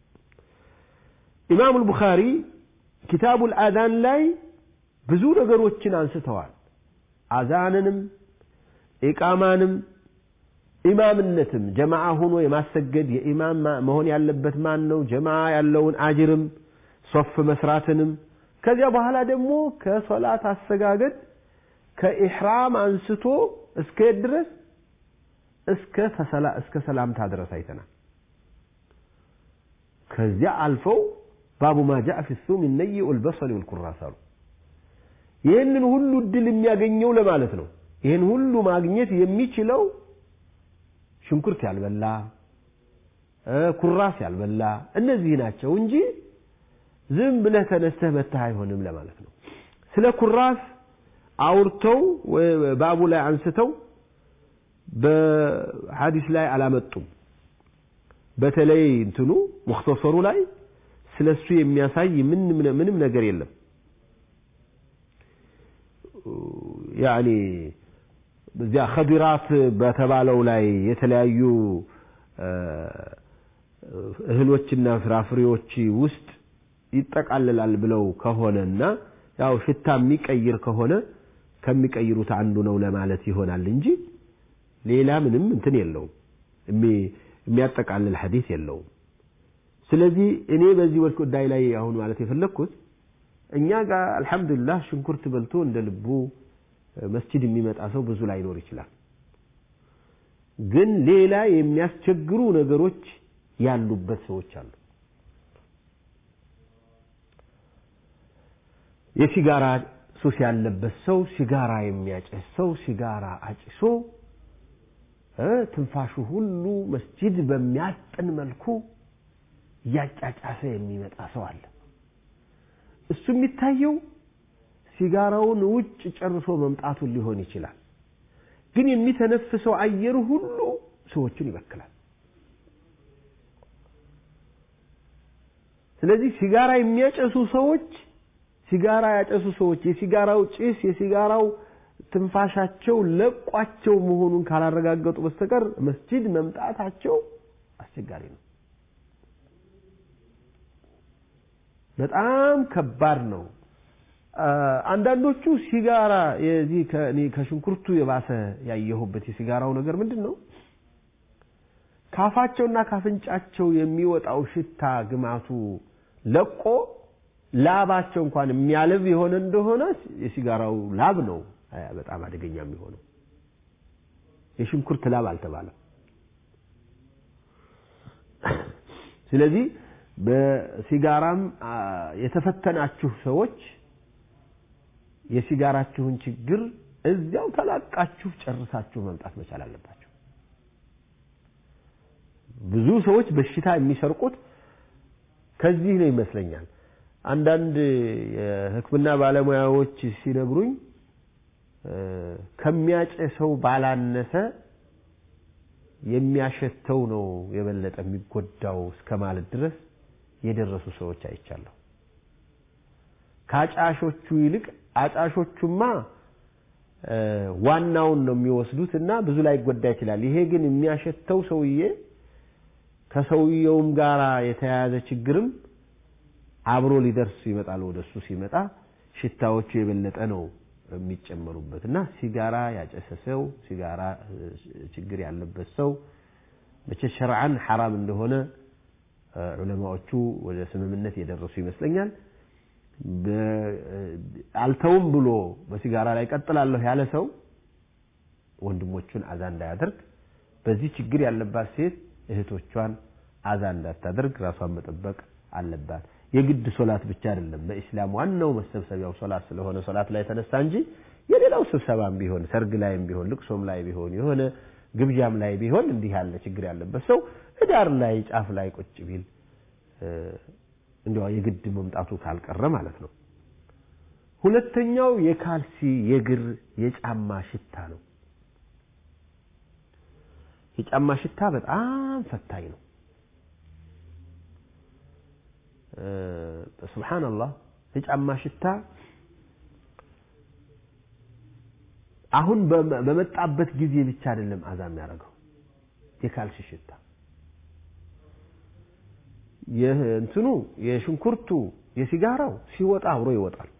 ኢማም አልቡኻሪ ኪታቡል አዛን ላይ ብዙ ነገሮችን አንስተዋል አዛንንም ኢቃማንም ኢማምነትም ጀማዓ ሆኖ የማሰገድ የኢማም መሆን ያለበት ማን ነው ጀማዓ ያለውን አጅርም ሶፍ መስራትንም ከዚያ በኋላ ደግሞ ከሶላት አሰጋገድ ከኢሕራም አንስቶ እስከ የት ድረስ እስከ እስከ ሰላምታ ድረስ አይተናል ከዚያ አልፈው ባቡ ማ ጃአ ፊ ሱም ነይ ወልበሰል ወልኩራስ አሉ ይህንን ሁሉ እድል የሚያገኘው ለማለት ነው። ይህን ሁሉ ማግኘት የሚችለው ሽንኩርት ያልበላ ኩራስ ያልበላ እነዚህ ናቸው እንጂ ዝም ብለህ ተነስተህ መተህ አይሆንም ለማለት ነው። ስለ ኩራስ አውርተው ባቡ ላይ አንስተው በሐዲስ ላይ አላመጡም። በተለይ እንትኑ ሙክተሰሩ ላይ ስለሱ የሚያሳይ ምንም ነገር የለም። ያኒ እዚያ ኸዲራት በተባለው ላይ የተለያዩ እህሎችና ፍራፍሬዎች ውስጥ ይጠቃልላል ብለው ከሆነና ያው ሽታ የሚቀይር ከሆነ ከሚቀይሩት አንዱ ነው ለማለት ይሆናል እንጂ ሌላ ምንም እንትን የለውም፣ የሚያጠቃልል ሐዲስ የለውም። ስለዚህ እኔ በዚህ ወልክ ጉዳይ ላይ አሁን ማለት የፈለግኩት እኛ ጋር አልሐምዱሊላህ ሽንኩርት በልቶ እንደ ልቡ መስጂድ የሚመጣ ሰው ብዙ ላይኖር ይችላል። ግን ሌላ የሚያስቸግሩ ነገሮች ያሉበት ሰዎች አሉ። የሲጋራ ሱስ ያለበት ሰው፣ ሲጋራ የሚያጨስ ሰው ሲጋራ አጭሶ ትንፋሹ ሁሉ መስጂድ በሚያጥን መልኩ እያጫጫሰ የሚመጣ ሰው አለ። እሱ የሚታየው ሲጋራውን ውጭ ጨርሶ መምጣቱን ሊሆን ይችላል። ግን የሚተነፍሰው አየር ሁሉ ሰዎችን ይበክላል። ስለዚህ ሲጋራ የሚያጨሱ ሰዎች ሲጋራ ያጨሱ ሰዎች የሲጋራው ጭስ የሲጋራው ትንፋሻቸው ለቋቸው መሆኑን ካላረጋገጡ በስተቀር መስጂድ መምጣታቸው አስቸጋሪ ነው። በጣም ከባድ ነው። አንዳንዶቹ ሲጋራ የዚህ ከሽንኩርቱ የባሰ ያየሁበት የሲጋራው ነገር ምንድን ነው? ካፋቸውና ካፍንጫቸው የሚወጣው ሽታ ግማቱ ለቆ ላባቸው እንኳን የሚያልብ የሆነ እንደሆነ የሲጋራው ላብ ነው በጣም አደገኛ የሚሆነው። የሽንኩርት ላብ አልተባለም። ስለዚህ በሲጋራም የተፈተናችሁ ሰዎች የሲጋራችሁን ችግር እዚያው ተላቃችሁ ጨርሳችሁ መምጣት መቻል አለባቸው። ብዙ ሰዎች በሽታ የሚሰርቁት ከዚህ ነው ይመስለኛል። አንዳንድ የሕክምና ባለሙያዎች ሲነግሩኝ ከሚያጨሰው ባላነሰ የሚያሸተው ነው የበለጠ የሚጎዳው እስከ ማለት ድረስ የደረሱ ሰዎች አይቻለሁ። ከአጫሾቹ ይልቅ አጫሾቹማ ዋናውን ነው የሚወስዱት እና ብዙ ላይ ይጎዳ ይችላል። ይሄ ግን የሚያሸተው ሰውዬ ከሰውየውም ጋር የተያያዘ ችግርም አብሮ ሊደርስ ይመጣል። ወደ እሱ ሲመጣ ሽታዎቹ የበለጠ ነው የሚጨመሩበት እና ሲጋራ ያጨሰ ሰው ሲጋራ ችግር ያለበት ሰው መቼ ሸርዓን ሐራም እንደሆነ ዑለማዎቹ ወደ ስምምነት የደረሱ ይመስለኛል። አልተውም ብሎ በሲጋራ ላይ ቀጥላለሁ ያለ ሰው ወንድሞቹን አዛ እንዳያደርግ፣ በዚህ ችግር ያለባት ሴት እህቶቿን አዛ እንዳታደርግ ራሷን መጠበቅ አለባት። የግድ ሶላት ብቻ አይደለም። በኢስላም ዋናው መሰብሰቢያው ሶላት ስለሆነ ሶላት ላይ ተነሳ እንጂ የሌላው ስብሰባም ቢሆን ሰርግ ላይም ቢሆን ልቅሶም ላይ ቢሆን የሆነ ግብዣም ላይ ቢሆን እንዲህ ያለ ችግር ያለበት ሰው ህዳር ላይ ጫፍ ላይ ቁጭ ቢል እንዲያው የግድ መምጣቱ ካልቀረ ማለት ነው። ሁለተኛው የካልሲ የእግር የጫማ ሽታ ነው። የጫማ ሽታ በጣም ፈታኝ ነው። ሱብሓነላህ የጫማ ሽታ አሁን በመጣበት ጊዜ ብቻ አይደለም አዛ የሚያደርገው የካልሲ ሽታ እንትኑ የሽንኩርቱ የሲጋራው ሲወጣ አብሮ ይወጣል።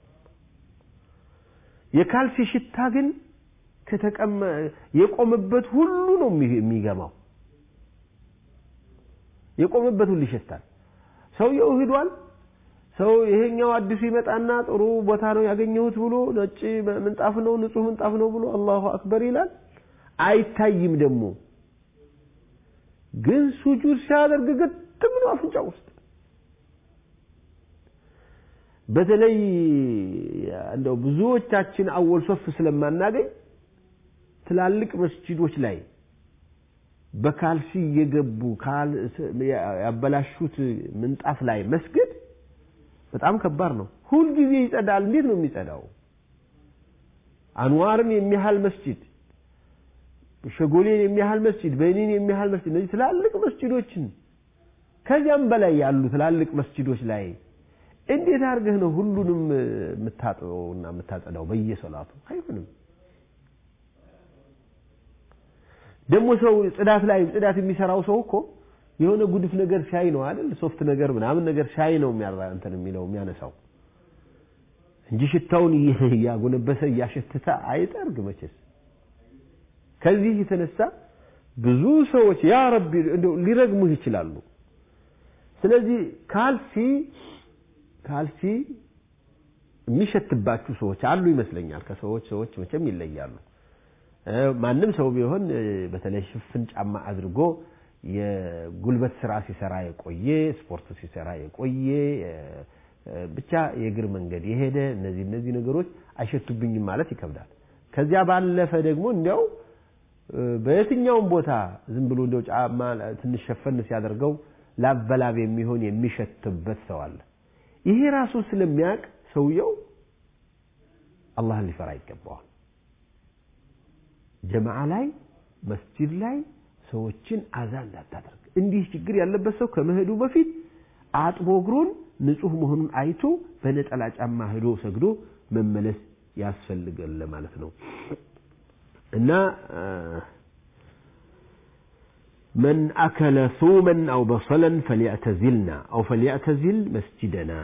የካልሲ ሽታ ግን ከተቀመ የቆመበት ሁሉ ነው የሚገማው። የቆመበት ሁሉ ይሸታል። ሰውየው ሂዷል። ሰው ይሄኛው አዲሱ ይመጣና ጥሩ ቦታ ነው ያገኘሁት ብሎ ነጭ ምንጣፍ ነው ንጹህ ምንጣፍ ነው ብሎ አላሁ አክበር ይላል። አይታይም ደግሞ ግን ሱጁድ ሲያደርግ ግጥም ነው አፍንጫ ውስጥ። በተለይ እንደው ብዙዎቻችን አወል ሶፍ ስለማናገኝ ትላልቅ መስጂዶች ላይ በካልሲ እየገቡ ያበላሹት ምንጣፍ ላይ መስገድ በጣም ከባድ ነው። ሁልጊዜ ይጸዳል። እንዴት ነው የሚጸዳው? አንዋርን የሚያህል መስጂድ፣ ሸጎሌን የሚያህል መስጂድ፣ በኒን የሚያህል መስጂድ፣ እነዚህ ትላልቅ መስጂዶችን ከዚያም በላይ ያሉ ትላልቅ መስጂዶች ላይ እንዴት አድርገህ ነው ሁሉንም የምታጥበውና የምታጸዳው በየሰላቱ? አይሆንም። ደግሞ ሰው ጽዳት ላይ ጽዳት የሚሰራው ሰው እኮ የሆነ ጉድፍ ነገር ሻይ ነው አይደል? ሶፍት ነገር ምናምን ነገር ሻይ ነው የሚያራ እንትን የሚለው የሚያነሳው እንጂ ሽታውን እያጎነበሰ እያሸተተ አይጠርግ መቼስ። ከዚህ የተነሳ ብዙ ሰዎች ያ ረቢ እንደው ሊረግሙህ ይችላሉ። ስለዚህ ካልሲ ካልሲ የሚሸትባችሁ ሰዎች አሉ ይመስለኛል። ከሰዎች ሰዎች መቼም ይለያሉ። ማንም ሰው ቢሆን በተለይ ሽፍን ጫማ አድርጎ የጉልበት ስራ ሲሰራ የቆየ ስፖርት ሲሰራ የቆየ ብቻ የእግር መንገድ የሄደ እነዚህ እነዚህ ነገሮች አይሸቱብኝም ማለት ይከብዳል። ከዚያ ባለፈ ደግሞ እንዲያው በየትኛውም ቦታ ዝም ብሎ እንዲያው ጫማ ትንሽ ሸፈን ሲያደርገው ላበላብ የሚሆን የሚሸትበት ሰው አለ። ይሄ ራሱ ስለሚያውቅ ሰውየው አላህን ሊፈራ ይገባዋል። ጀማዓ ላይ መስጂድ ላይ ሰዎችን አዛ እንዳታደርግ። እንዲህ ችግር ያለበት ሰው ከመሄዱ በፊት አጥቦ እግሩን ንጹህ መሆኑን አይቶ በነጠላ ጫማ ሄዶ ሰግዶ መመለስ ያስፈልጋል ለማለት ነው እና من أكل ثوما أو بصلا فليعتزلنا أو فليعتزل مسجدنا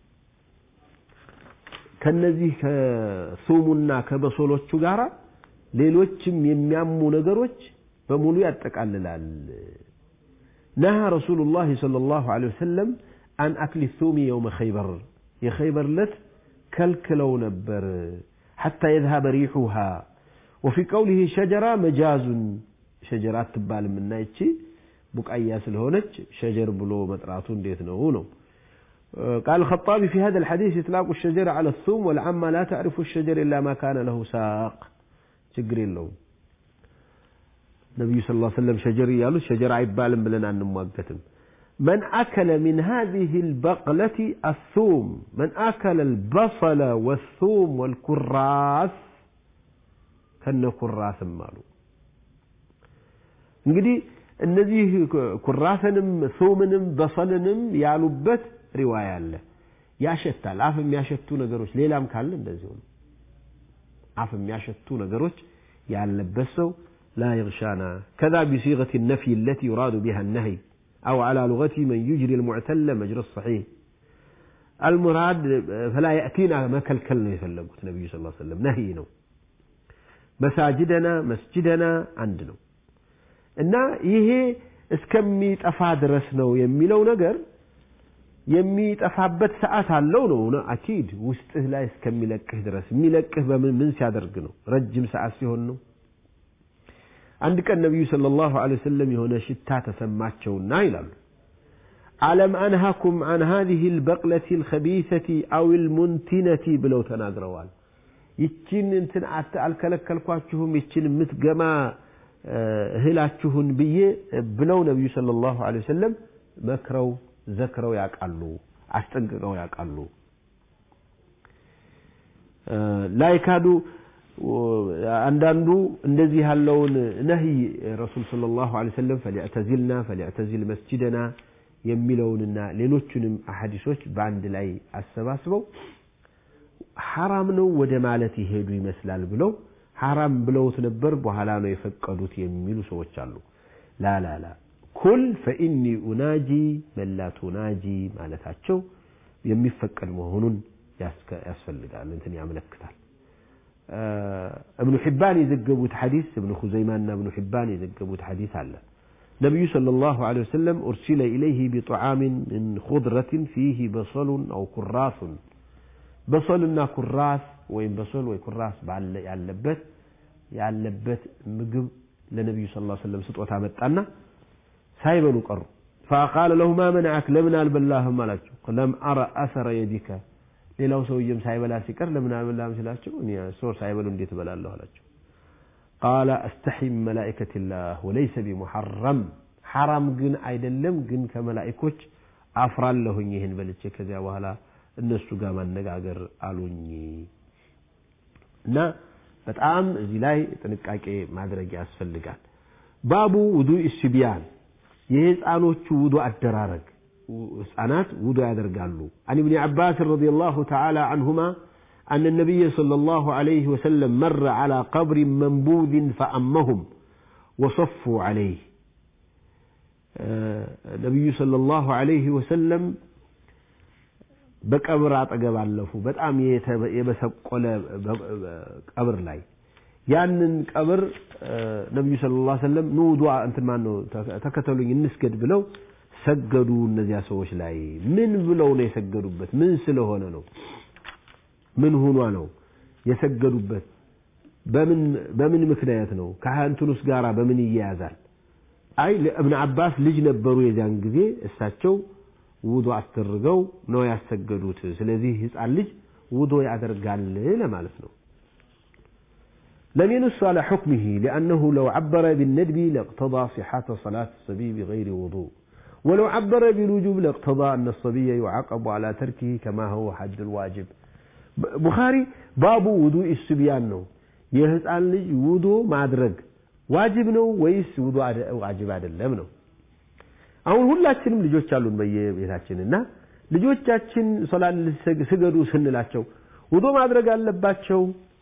ከነዚህ ከሱሙና ከበሶሎቹ ጋር ሌሎችም የሚያሙ ነገሮች በሙሉ ያጠቃልላል። ነሃ ረሱሉላህ ሰለላሁ ዐለይሂ ወሰለም አን አክሊ ሱሚ የውመ ኸይበር የኸይበር ዕለት ከልክለው ነበር ሐታ የዝሀበ ሪሑሃ ወፊ ቀውሊህ ሸጀራ መጃዙን ሸጀራ አትባልም እና ይቺ ቡቃያ ስለሆነች ሸጀር ብሎ መጥራቱ እንዴት ነው ነው قال الخطابي في هذا الحديث إطلاق الشجر على الثوم والعامة لا تعرف الشجر إلا ما كان له ساق ችግር የለውም ነቢዩ ስ ላ ሰለም ሸጀር እያሉ ሸጀር አይባልም ብለን አንሟገትም من أكل من هذه البقلة الثوم من أكل البصل والثوم والكراث كن كراث مالو እንግዲህ እነዚህ ኩራሰንም ሶምንም በሰልንም ያሉበት ሪዋያ አለ ያሸታል አፍ የሚያሸቱ ነገሮች ሌላም ካለ እንደዚሁ ነው አፍ የሚያሸቱ ነገሮች ያለበት ሰው لا يغشانا كذا بصيغة النفي التي يراد بها النهي أو على لغة من يجري المعتل مجرى الصحيح المراد فلا يأتينا ما كلكلنا يفلقوا النبي صلى الله عليه وسلم نهي مساجدنا مسجدنا عندنا እና ይሄ እስከሚጠፋ ድረስ ነው የሚለው ነገር የሚጠፋበት ሰዓት አለው ነው አኪድ ውስጥህ ላይ እስከሚለቅህ ድረስ የሚለቅህ በምን ምን ሲያደርግ ነው ረጅም ሰዓት ሲሆን ነው አንድ ቀን ነቢዩ ሰለላሁ ዐለይሂ ወሰለም የሆነ ሽታ ተሰማቸውና ይላሉ አለም አንሃኩም አን هذه البقلة الخبيثة أو المنتنة ብለው ተናግረዋል ይችን እንትን አልከለከልኳችሁም ይችን የምትገማ እህላችሁን ብዬ ብለው ነቢዩ ሰለላሁ ዐለይሂ ወሰለም መክረው ዘክረው ያውቃሉ አስጠንቅቀው ያውቃሉ ላይካዱ አንዳንዱ እንደዚህ ያለውን ነህይ ረሱል ሰለላሁ ዐለይሂ ወሰለም ፈሊዕተዚልና ፈሊዕተዚል መስጂደና የሚለውንና ሌሎቹንም አሐዲሶች በአንድ ላይ አሰባስበው ሐራም ነው ወደ ማለት ይሄዱ ይመስላል ብለው ሐራም ብለውት ነበር በኋላ ነው የፈቀዱት የሚሉ ሰዎች አሉ ላላላ ኩል ፈኢኒ ኡናጂ መላ ቱናጂ ማለታቸው የሚፈቀድ መሆኑን ያስፈልጋል እንትን ያመለክታል እብኑ ሒባን የዘገቡት ሐዲስ እብኑ ኹዘይማና እብኑ ሒባን የዘገቡት ሐዲስ አለ ነቢዩ صلى الله عليه وسلم أرسل إليه بطعام من خضرة فيه بصل أو كراث በሶልና ኩራስ ወይም በሶል ወይ ኩራስ ባለ ያለበት ያለበት ምግብ ለነቢዩ ስ ሰለም ስጦታ መጣና ሳይበሉ ቀሩ فقال له ما منعك لمن البلاهم አላቸው لم أرى أثر يدك ሌላው ሰውዬም ሳይበላ ሲቀር ለምን አልበላም ሲላቸው እኔ ሰው ሳይበሉ እንዴት እበላለሁ አላቸው ቃለ አስተሒ ምን መላኢከቲላህ ወለይሰ ቢሙሐረም ሐራም ግን አይደለም ግን ከመላኢኮች አፍራለሁኝ ይህን በልቼ ከዚያ በኋላ እነሱ ጋር ማነጋገር አሉኝ እና በጣም እዚህ ላይ ጥንቃቄ ማድረግ ያስፈልጋል ባቡ ውዱእ ሲቢያን የህፃኖቹ ውዱ አደራረግ ህፃናት ውዱ ያደርጋሉ عن ابن عباس رضي الله تعالى عنهما أن النبي صلى الله عليه وسلم مر على قبر منبوذ فأمهم وصفوا عليه ነቢዩ ሰለላሁ ዐለይሂ ወሰለም በቀብር አጠገብ አለፉ። በጣም የበሰቆለ ቀብር ላይ ያንን ቀብር ነቢዩ ሰለላሁ ዐለይሂ ወሰለም ኑ ውዱእ እንትን ማን ነው ተከተሉኝ እንስገድ ብለው ሰገዱ። እነዚያ ሰዎች ላይ ምን ብለው ነው የሰገዱበት? ምን ስለሆነ ነው? ምን ሁኗ ነው የሰገዱበት? በምን በምን ምክንያት ነው? ከእንትኑስ ጋራ በምን ይያያዛል? አይ ለእብን አባስ ልጅ ነበሩ የዚያን ጊዜ እሳቸው ውዶ አስደርገው ነው ያሰገዱት። ስለዚህ ህፃን ልጅ ውዶ ያደርጋል ለማለት ነው። لم ينص على حكمه لأنه لو عبر بالندب لاقتضى صحة صلاة الصبي بغير وضوء ولو عبر بالوجوب لاقتضى أن الصبي يعاقب على تركه كما هو حد الواجب بخاري باب وضوء الصبيان ነው የህፃን ልጅ ውዶ ማድረግ ዋጅብ ነው ወይስ ውዱ ዋጅብ አይደለም ነው አሁን ሁላችንም ልጆች አሉን በየቤታችን እና ልጆቻችን ሶላት ስገዱ ስንላቸው ውዶ ማድረግ አለባቸው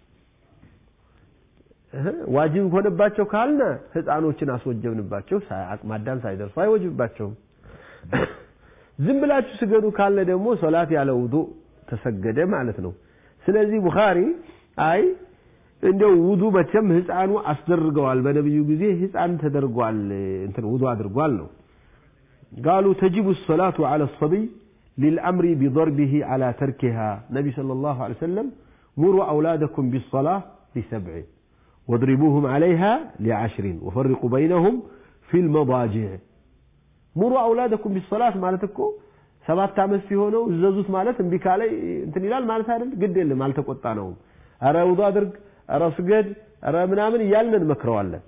ዋጅብ ሆነባቸው ካልነ ህፃኖችን አስወጀብንባቸው አቅመ አዳም ሳይደርሱ አይወጅብባቸውም ዝም ብላችሁ ስገዱ ካልነ ደግሞ ሶላት ያለ ውዱ ተሰገደ ማለት ነው ስለዚህ ቡኻሪ አይ እንደው ውዱ መቼም ህፃኑ አስደርገዋል በነብዩ ጊዜ ህፃን ተደርጓል እንትን ውዱ አድርጓል ነው قالوا تجب الصلاة على الصبي للأمر بضربه على تركها نبي صلى الله عليه وسلم مروا أولادكم بالصلاة لسبع واضربوهم عليها لعشر وفرقوا بينهم في المضاجع مروا أولادكم بالصلاة مالتكم ሰባት ዓመት ሲሆነው እዘዙት ማለት እምቢ ካለ እንትን ይላል ማለት አይደል ግድ የለም አልተቆጣ ነው ኧረ ውዱ አድርግ ኧረ ስገድ ኧረ ምናምን እያልን እንመክረዋለን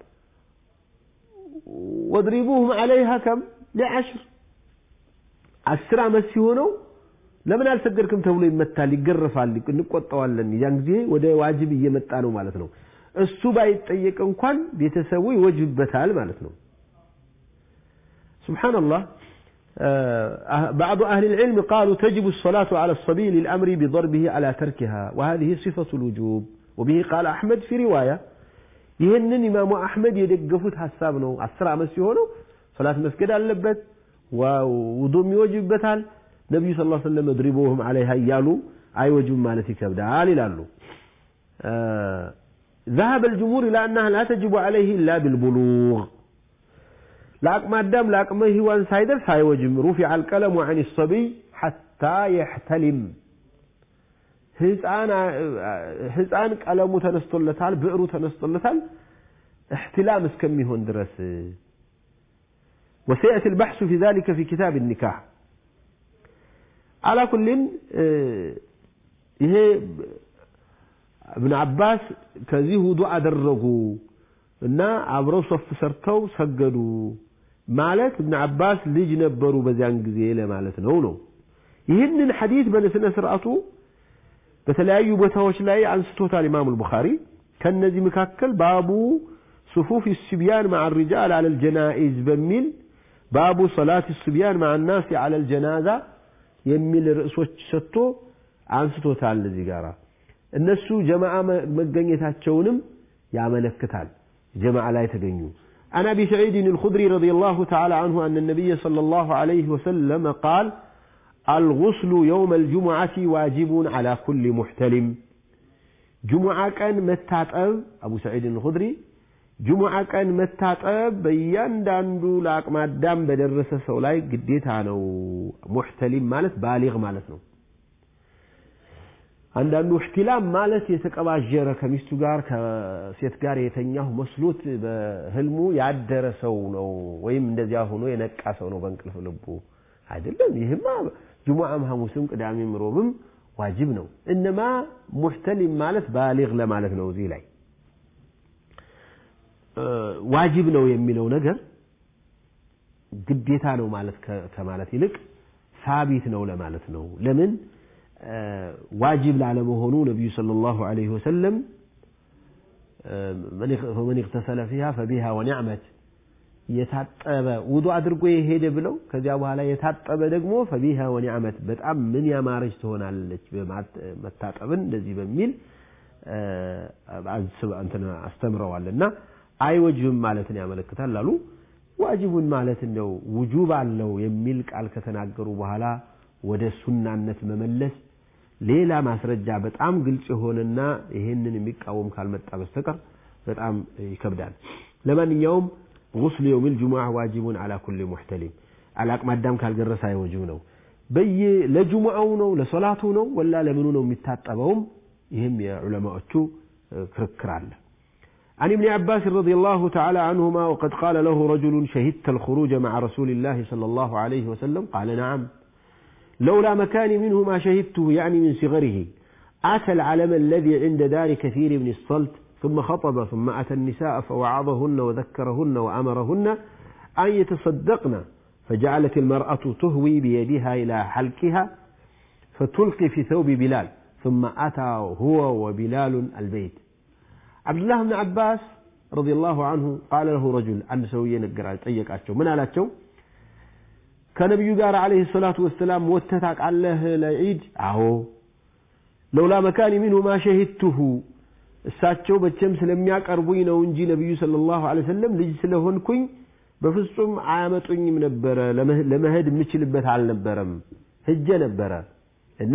ወድሪቡሁም አለይሃ ከም ሊዓሽር አስር ዓመት ሲሆነው ለምን አልሰገድክም ተብሎ ይመታል ይገረፋል እንቆጣዋለን ያን ጊዜ ወደ ዋጅብ እየመጣ ነው ማለት ነው እሱ ባይጠየቅ እንኳን ቤተሰቡ ይወጅብበታል ማለት ነው ስብሓንላህ بعض أهل العلم قالوا تجب الصلاة على الصبي للأمر بضربه على تركها وهذه صفة الوجوب وبه قال أحمد في رواية ይህንን ኢማሙ አሕመድ የደገፉት ሀሳብ ነው አስር ዓመት ሲሆነው ሶላት መስገድ አለበት ውዱም ይወጅበታል ነቢዩ ስ ሰለም እድሪቦህም አለይሃ እያሉ አይወጅም ማለት ይከብዳል ይላሉ ذهب الجمهور إلى أنها لا تجب عليه إلا بالبلوغ لأقم الدم لأقم هوان سايدر سايوجم رفع القلم عن الصبي حتى يحتلم ህፃን ቀለሙ ተነስቶለታል ብዕሩ ተነስቶለታል احتلام እስከሚሆን ድረስ وسيأتي البحث في ذلك في كتاب النكاح على كل ይሄ እብን አባስ ከዚህ ውዱ አደረጉ እና አብረው ሶፍ ሰርተው ሰገዱ ማለት እብን አባስ ልጅ ነበሩ በዚያን ጊዜ ለማለት ነው ነው ይህንን ሐዲስ በስነ ስርዓቱ በተለያዩ ቦታዎች ላይ አንስቶታል ኢማሙ ቡኻሪ ከነዚህ መካከል ባቡ ሱፉፍ السبيان مع الرجال على الجنائز በሚል ባቡ ሰላት السبيان مع الناس على الجنازة የሚል ርዕሶች ሰጥቶ አንስቶታል እዚህ ጋራ እነሱ ጀማዓ መገኘታቸውንም ያመለክታል ጀማዓ ላይ ተገኙ عن أبي سعيد الخدري رضي الله تعالى عنه أن النبي صلى الله عليه وسلم قال الغسل يوم الجمعة واجب على كل محتلم جمعة كان متاتب أبو سعيد الخدري جمعة كان متاتب بيان داندو لاك ما دام بدرس سولاي قديت عنو محتلم مالت بالغ مالتنا አንዳንዱ እህትላም ማለት የተቀባጀረ ከሚስቱ ጋር ከሴት ጋር የተኛሁ መስሎት በህልሙ ያደረ ሰው ነው ወይም እንደዚያ ሆኖ የነቃ ሰው ነው በእንቅልፍ ልቡ አይደለም ይህማ ጁሙዓም ሐሙስም ቅዳሜም ሮብም ዋጅብ ነው። እነማ ሙሕተሊም ማለት ባሊግ ለማለት ነው። እዚህ ላይ ዋጅብ ነው የሚለው ነገር ግዴታ ነው ማለት ከማለት ይልቅ ሳቢት ነው ለማለት ነው። ለምን ዋጅብ ላለመሆኑ ነቢዩ ሰለላሁ ዐለይሂ ወሰለም ፈመን እግተሰለ ፊሃ ፈቢሃ ወኒዕመት የታጠበ ውዱ አድርጎ የሄደ ብለው ከዚያ በኋላ የታጠበ ደግሞ ፈቢሃ ወኒዕመት በጣም ምን ያማረች ትሆናለች መታጠብን እንደዚህ በሚል አስተምረዋል እና አይወጅብም ማለትን ያመለክታል አሉ። ዋጅቡን ማለት እንደው ውጁብ አለው የሚል ቃል ከተናገሩ በኋላ ወደ ሱናነት መመለስ ሌላ ማስረጃ በጣም ግልጽ የሆነና ይሄንን የሚቃወም ካልመጣ በስተቀር በጣም ይከብዳል። ለማንኛውም ጉስሉ የውሚል ጁሙዓ ዋጅቡን አላ ኩሊ ሙሕተሊም አለአቅመ አዳም ካልደረሰ አይወጅብ ነው። በየ ለጁሙዓው ነው ለሶላቱ ነው ወላ ለምኑ ነው የሚታጠበውም ይህም የዑለማዎቹ ክርክር አለ። عن ابن عباس رضي الله تعالى عنهما وقد قال له رجل شهدت الخروج مع رسول الله صلى الله عليه وسلم قال نعم لولا مكاني منه ما شهدته يعني من صغره أتى العلم الذي عند دار كثير بن الصلت ثم خطب ثم أتى النساء فوعظهن وذكرهن وأمرهن أن يتصدقن فجعلت المرأة تهوي بيدها إلى حلقها فتلقي في ثوب بلال ثم أتى هو وبلال البيت عبد الله بن عباس رضي الله عنه قال له رجل أن سوي نقر طيق أشو من على أشو ከነቢዩ ጋር አለይሂ ሰላቱ ወሰላም ወጥተህ ታውቃለህ ለዒድ? አዎ። ለውላ መካኒ ሚንሁ ማ ሸሂድቱሁ እሳቸው በቸም ስለሚያቀርቡኝ ነው እንጂ ነቢዩ ሰለላሁ ዐለይሂ ወሰለም ልጅ ስለሆንኩኝ በፍጹም አያመጡኝም ነበረ። ለመሄድ የምችልበት አልነበረም። ሄጄ ነበረ እና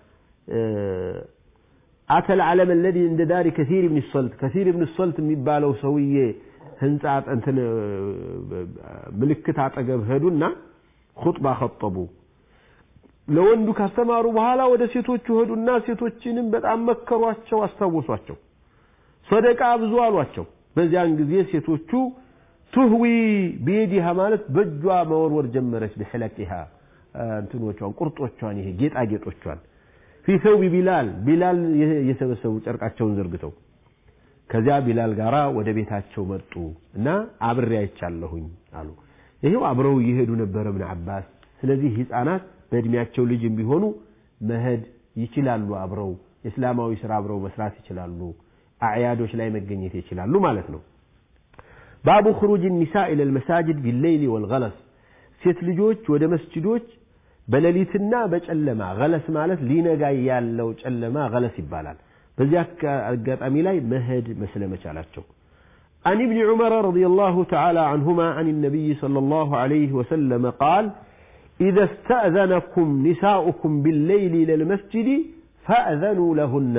አተል ዓለም አለዚ እንደ ዳሪ ከሲር ብን ሶልት ከሲር ብን ሶልት የሚባለው ሰውዬ ህንፃ እንትን ምልክት አጠገብ ሄዱና ኹጥባ ኸጠቡ። ለወንዱ ካስተማሩ በኋላ ወደ ሴቶቹ ሄዱና ሴቶችንም በጣም መከሯቸው፣ አስታወሷቸው። ሰደቃ ብዙ አሏቸው። በዚያን ጊዜ ሴቶቹ ቱህዊ ቢየዲሃ ማለት በእጇ መወርወር ጀመረች። ብሕለቂሃ እንትኖቿን ቁርጦቿን፣ ይሄ ጌጣጌጦቿን ፊ ሰውቢ ቢላል ቢላል የሰበሰቡ ጨርቃቸውን ዘርግተው ከዚያ ቢላል ጋራ ወደ ቤታቸው መጡ እና አብሬ አይቻለሁኝ አሉ። ይሄው አብረው እየሄዱ ነበረ እብን አባስ። ስለዚህ ህፃናት በእድሜያቸው ልጅም ቢሆኑ መሄድ ይችላሉ፣ አብረው የእስላማዊ ስራ አብረው መስራት ይችላሉ፣ አዕያዶች ላይ መገኘት ይችላሉ ማለት ነው። ባቡ ክሩጅ ኒሳ ኢለል መሳጅድ ቢሌይሊ ወልገለስ ሴት ልጆች ወደ መስጅዶች በሌሊትና በጨለማ ገለስ ማለት ሊነጋ ያለው ጨለማ ገለስ ይባላል። በዚህ አጋጣሚ ላይ መሄድ መስለመቻላቸው عن ابن عمر رضي الله تعالى عنهما عن النبي صلى الله عليه وسلم قال إذا استأذنكم نساؤكم بالليل إلى المسجد فأذنوا لهن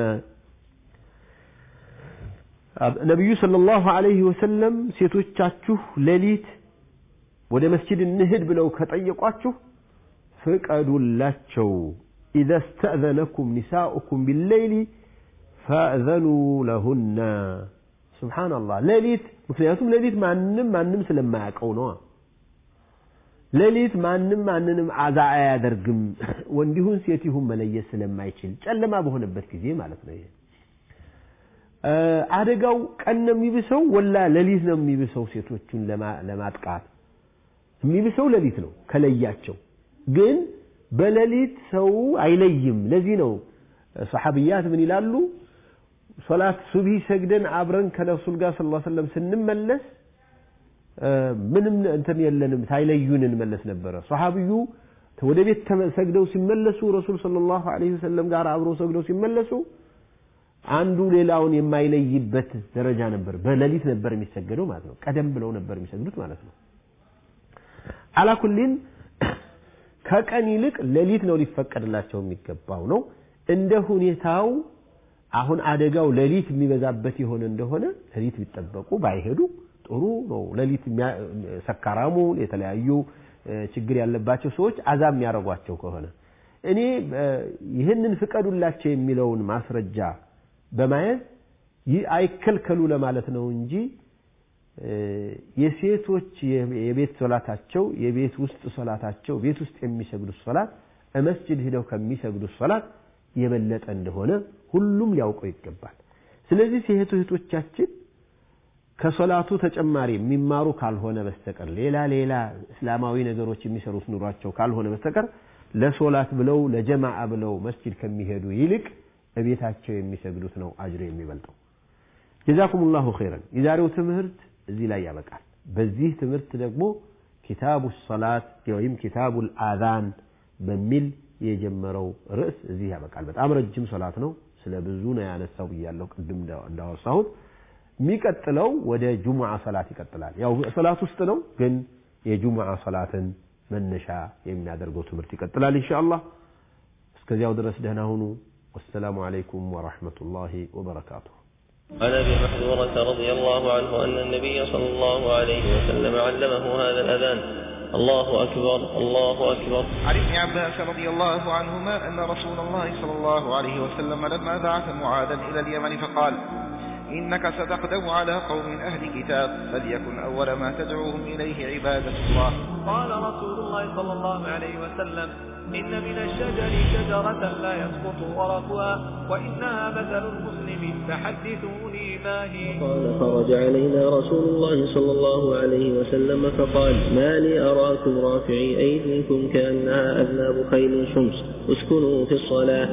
ነቢዩ ሰለላሁ ዐለይሂ ወሰለም ሴቶቻችሁ ሌሊት ወደ መስጂድ እንሂድ ብለው ከጠየቋችሁ ፍቀዱላቸው። ኢዘ ስተእዘነኩም ኒሳኡኩም ቢሌይሊ ፈእዘኑ ለሁነ። ሱብሓነላህ ሌሊት፣ ምክንያቱም ሌሊት ማንም ማንም ስለማያውቀው ነዋ። ሌሊት ማንም ማንንም አዛ አያደርግም፣ ወንዲሁን ሴቲሁን መለየት ስለማይችል ጨለማ በሆነበት ጊዜ ማለት ነው ይሄ አደጋው ቀን ነው የሚብሰው ወላ ሌሊት ነው የሚብሰው? ሴቶቹን ለማጥቃት የሚብሰው ሌሊት ነው ከለያቸው። ግን በሌሊት ሰው አይለይም። ለዚህ ነው ሰሐቢያት ምን ይላሉ? ሶላት ሱብሂ ሰግደን አብረን ከረሱል ጋር ሰለላሁ ዐለይሂ ወሰለም ስንመለስ ምንም እንትን የለንም ሳይለዩን እንመለስ ነበረ። ሰሐቢዩ ወደ ቤት ሰግደው ሲመለሱ ረሱል ሰለላሁ ዐለይሂ ወሰለም ጋር አብረው ሰግደው ሲመለሱ አንዱ ሌላውን የማይለይበት ደረጃ ነበር። በሌሊት ነበር የሚሰገደው ማለት ነው። ቀደም ብለው ነበር የሚሰግዱት ማለት ነው። አላኩሊን ከቀን ይልቅ ሌሊት ነው ሊፈቀድላቸው የሚገባው ነው። እንደ ሁኔታው አሁን አደጋው ሌሊት የሚበዛበት የሆነ እንደሆነ ሌሊት ቢጠበቁ ባይሄዱ ጥሩ ነው። ሌሊት ሰካራሙ፣ የተለያዩ ችግር ያለባቸው ሰዎች አዛብ የሚያደርጓቸው ከሆነ እኔ ይህንን ፍቀዱላቸው የሚለውን ማስረጃ በማየት አይከልከሉ ለማለት ነው እንጂ የሴቶች የቤት ሶላታቸው የቤት ውስጥ ሶላታቸው ቤት ውስጥ የሚሰግዱት ሶላት መስጅድ ሂደው ከሚሰግዱት ሶላት የበለጠ እንደሆነ ሁሉም ሊያውቀው ይገባል። ስለዚህ ሴት እህቶቻችን ከሶላቱ ተጨማሪ የሚማሩ ካልሆነ በስተቀር ሌላ ሌላ እስላማዊ ነገሮች የሚሰሩት ኑሯቸው ካልሆነ በስተቀር ለሶላት ብለው ለጀማዓ ብለው መስጂድ ከሚሄዱ ይልቅ እቤታቸው የሚሰግዱት ነው አጅር የሚበልጠው። ጀዛኩም ላሁ ኸይረን። የዛሬው ትምህርት እዚህ ላይ ያበቃል። በዚህ ትምህርት ደግሞ ኪታቡ ሰላት ወይም ኪታቡ አዛን በሚል የጀመረው ርዕስ እዚህ ያበቃል። በጣም ረጅም ሶላት ነው። ስለ ብዙ ነው ያነሳው ብያለሁ ቅድም እንዳወሳሁት። የሚቀጥለው ወደ ጁሙዓ ሰላት ይቀጥላል። ያው ሰላት ውስጥ ነው፣ ግን የጁሙዓ ሰላትን መነሻ የሚያደርገው ትምህርት ይቀጥላል ኢንሻአላህ። እስከዚያው ድረስ ደህና ሁኑ። ወሰላሙ አለይኩም ወራህመቱላሂ ወበረካቱሁ። عن ابي محذورة رضي الله عنه ان النبي صلى الله عليه وسلم علمه هذا الاذان الله اكبر الله اكبر عن ابن عباس رضي الله عنهما أن رسول الله صلى الله عليه وسلم لما بعث معاذا إلى اليمن فقال إنك ستقدم على قوم أهل كتاب فليكن أول ما تدعوهم إليه عبادة الله قال رسول الله صلى الله عليه وسلم إن من الشجر شجرة لا يسقط ورقها وإنها مثل المسلم فحدثوني ما هي قال خرج علينا رسول الله صلى الله عليه وسلم فقال ما لي أراكم رافعي أيديكم كأنها أذناب خيل شمس اسكنوا في الصلاة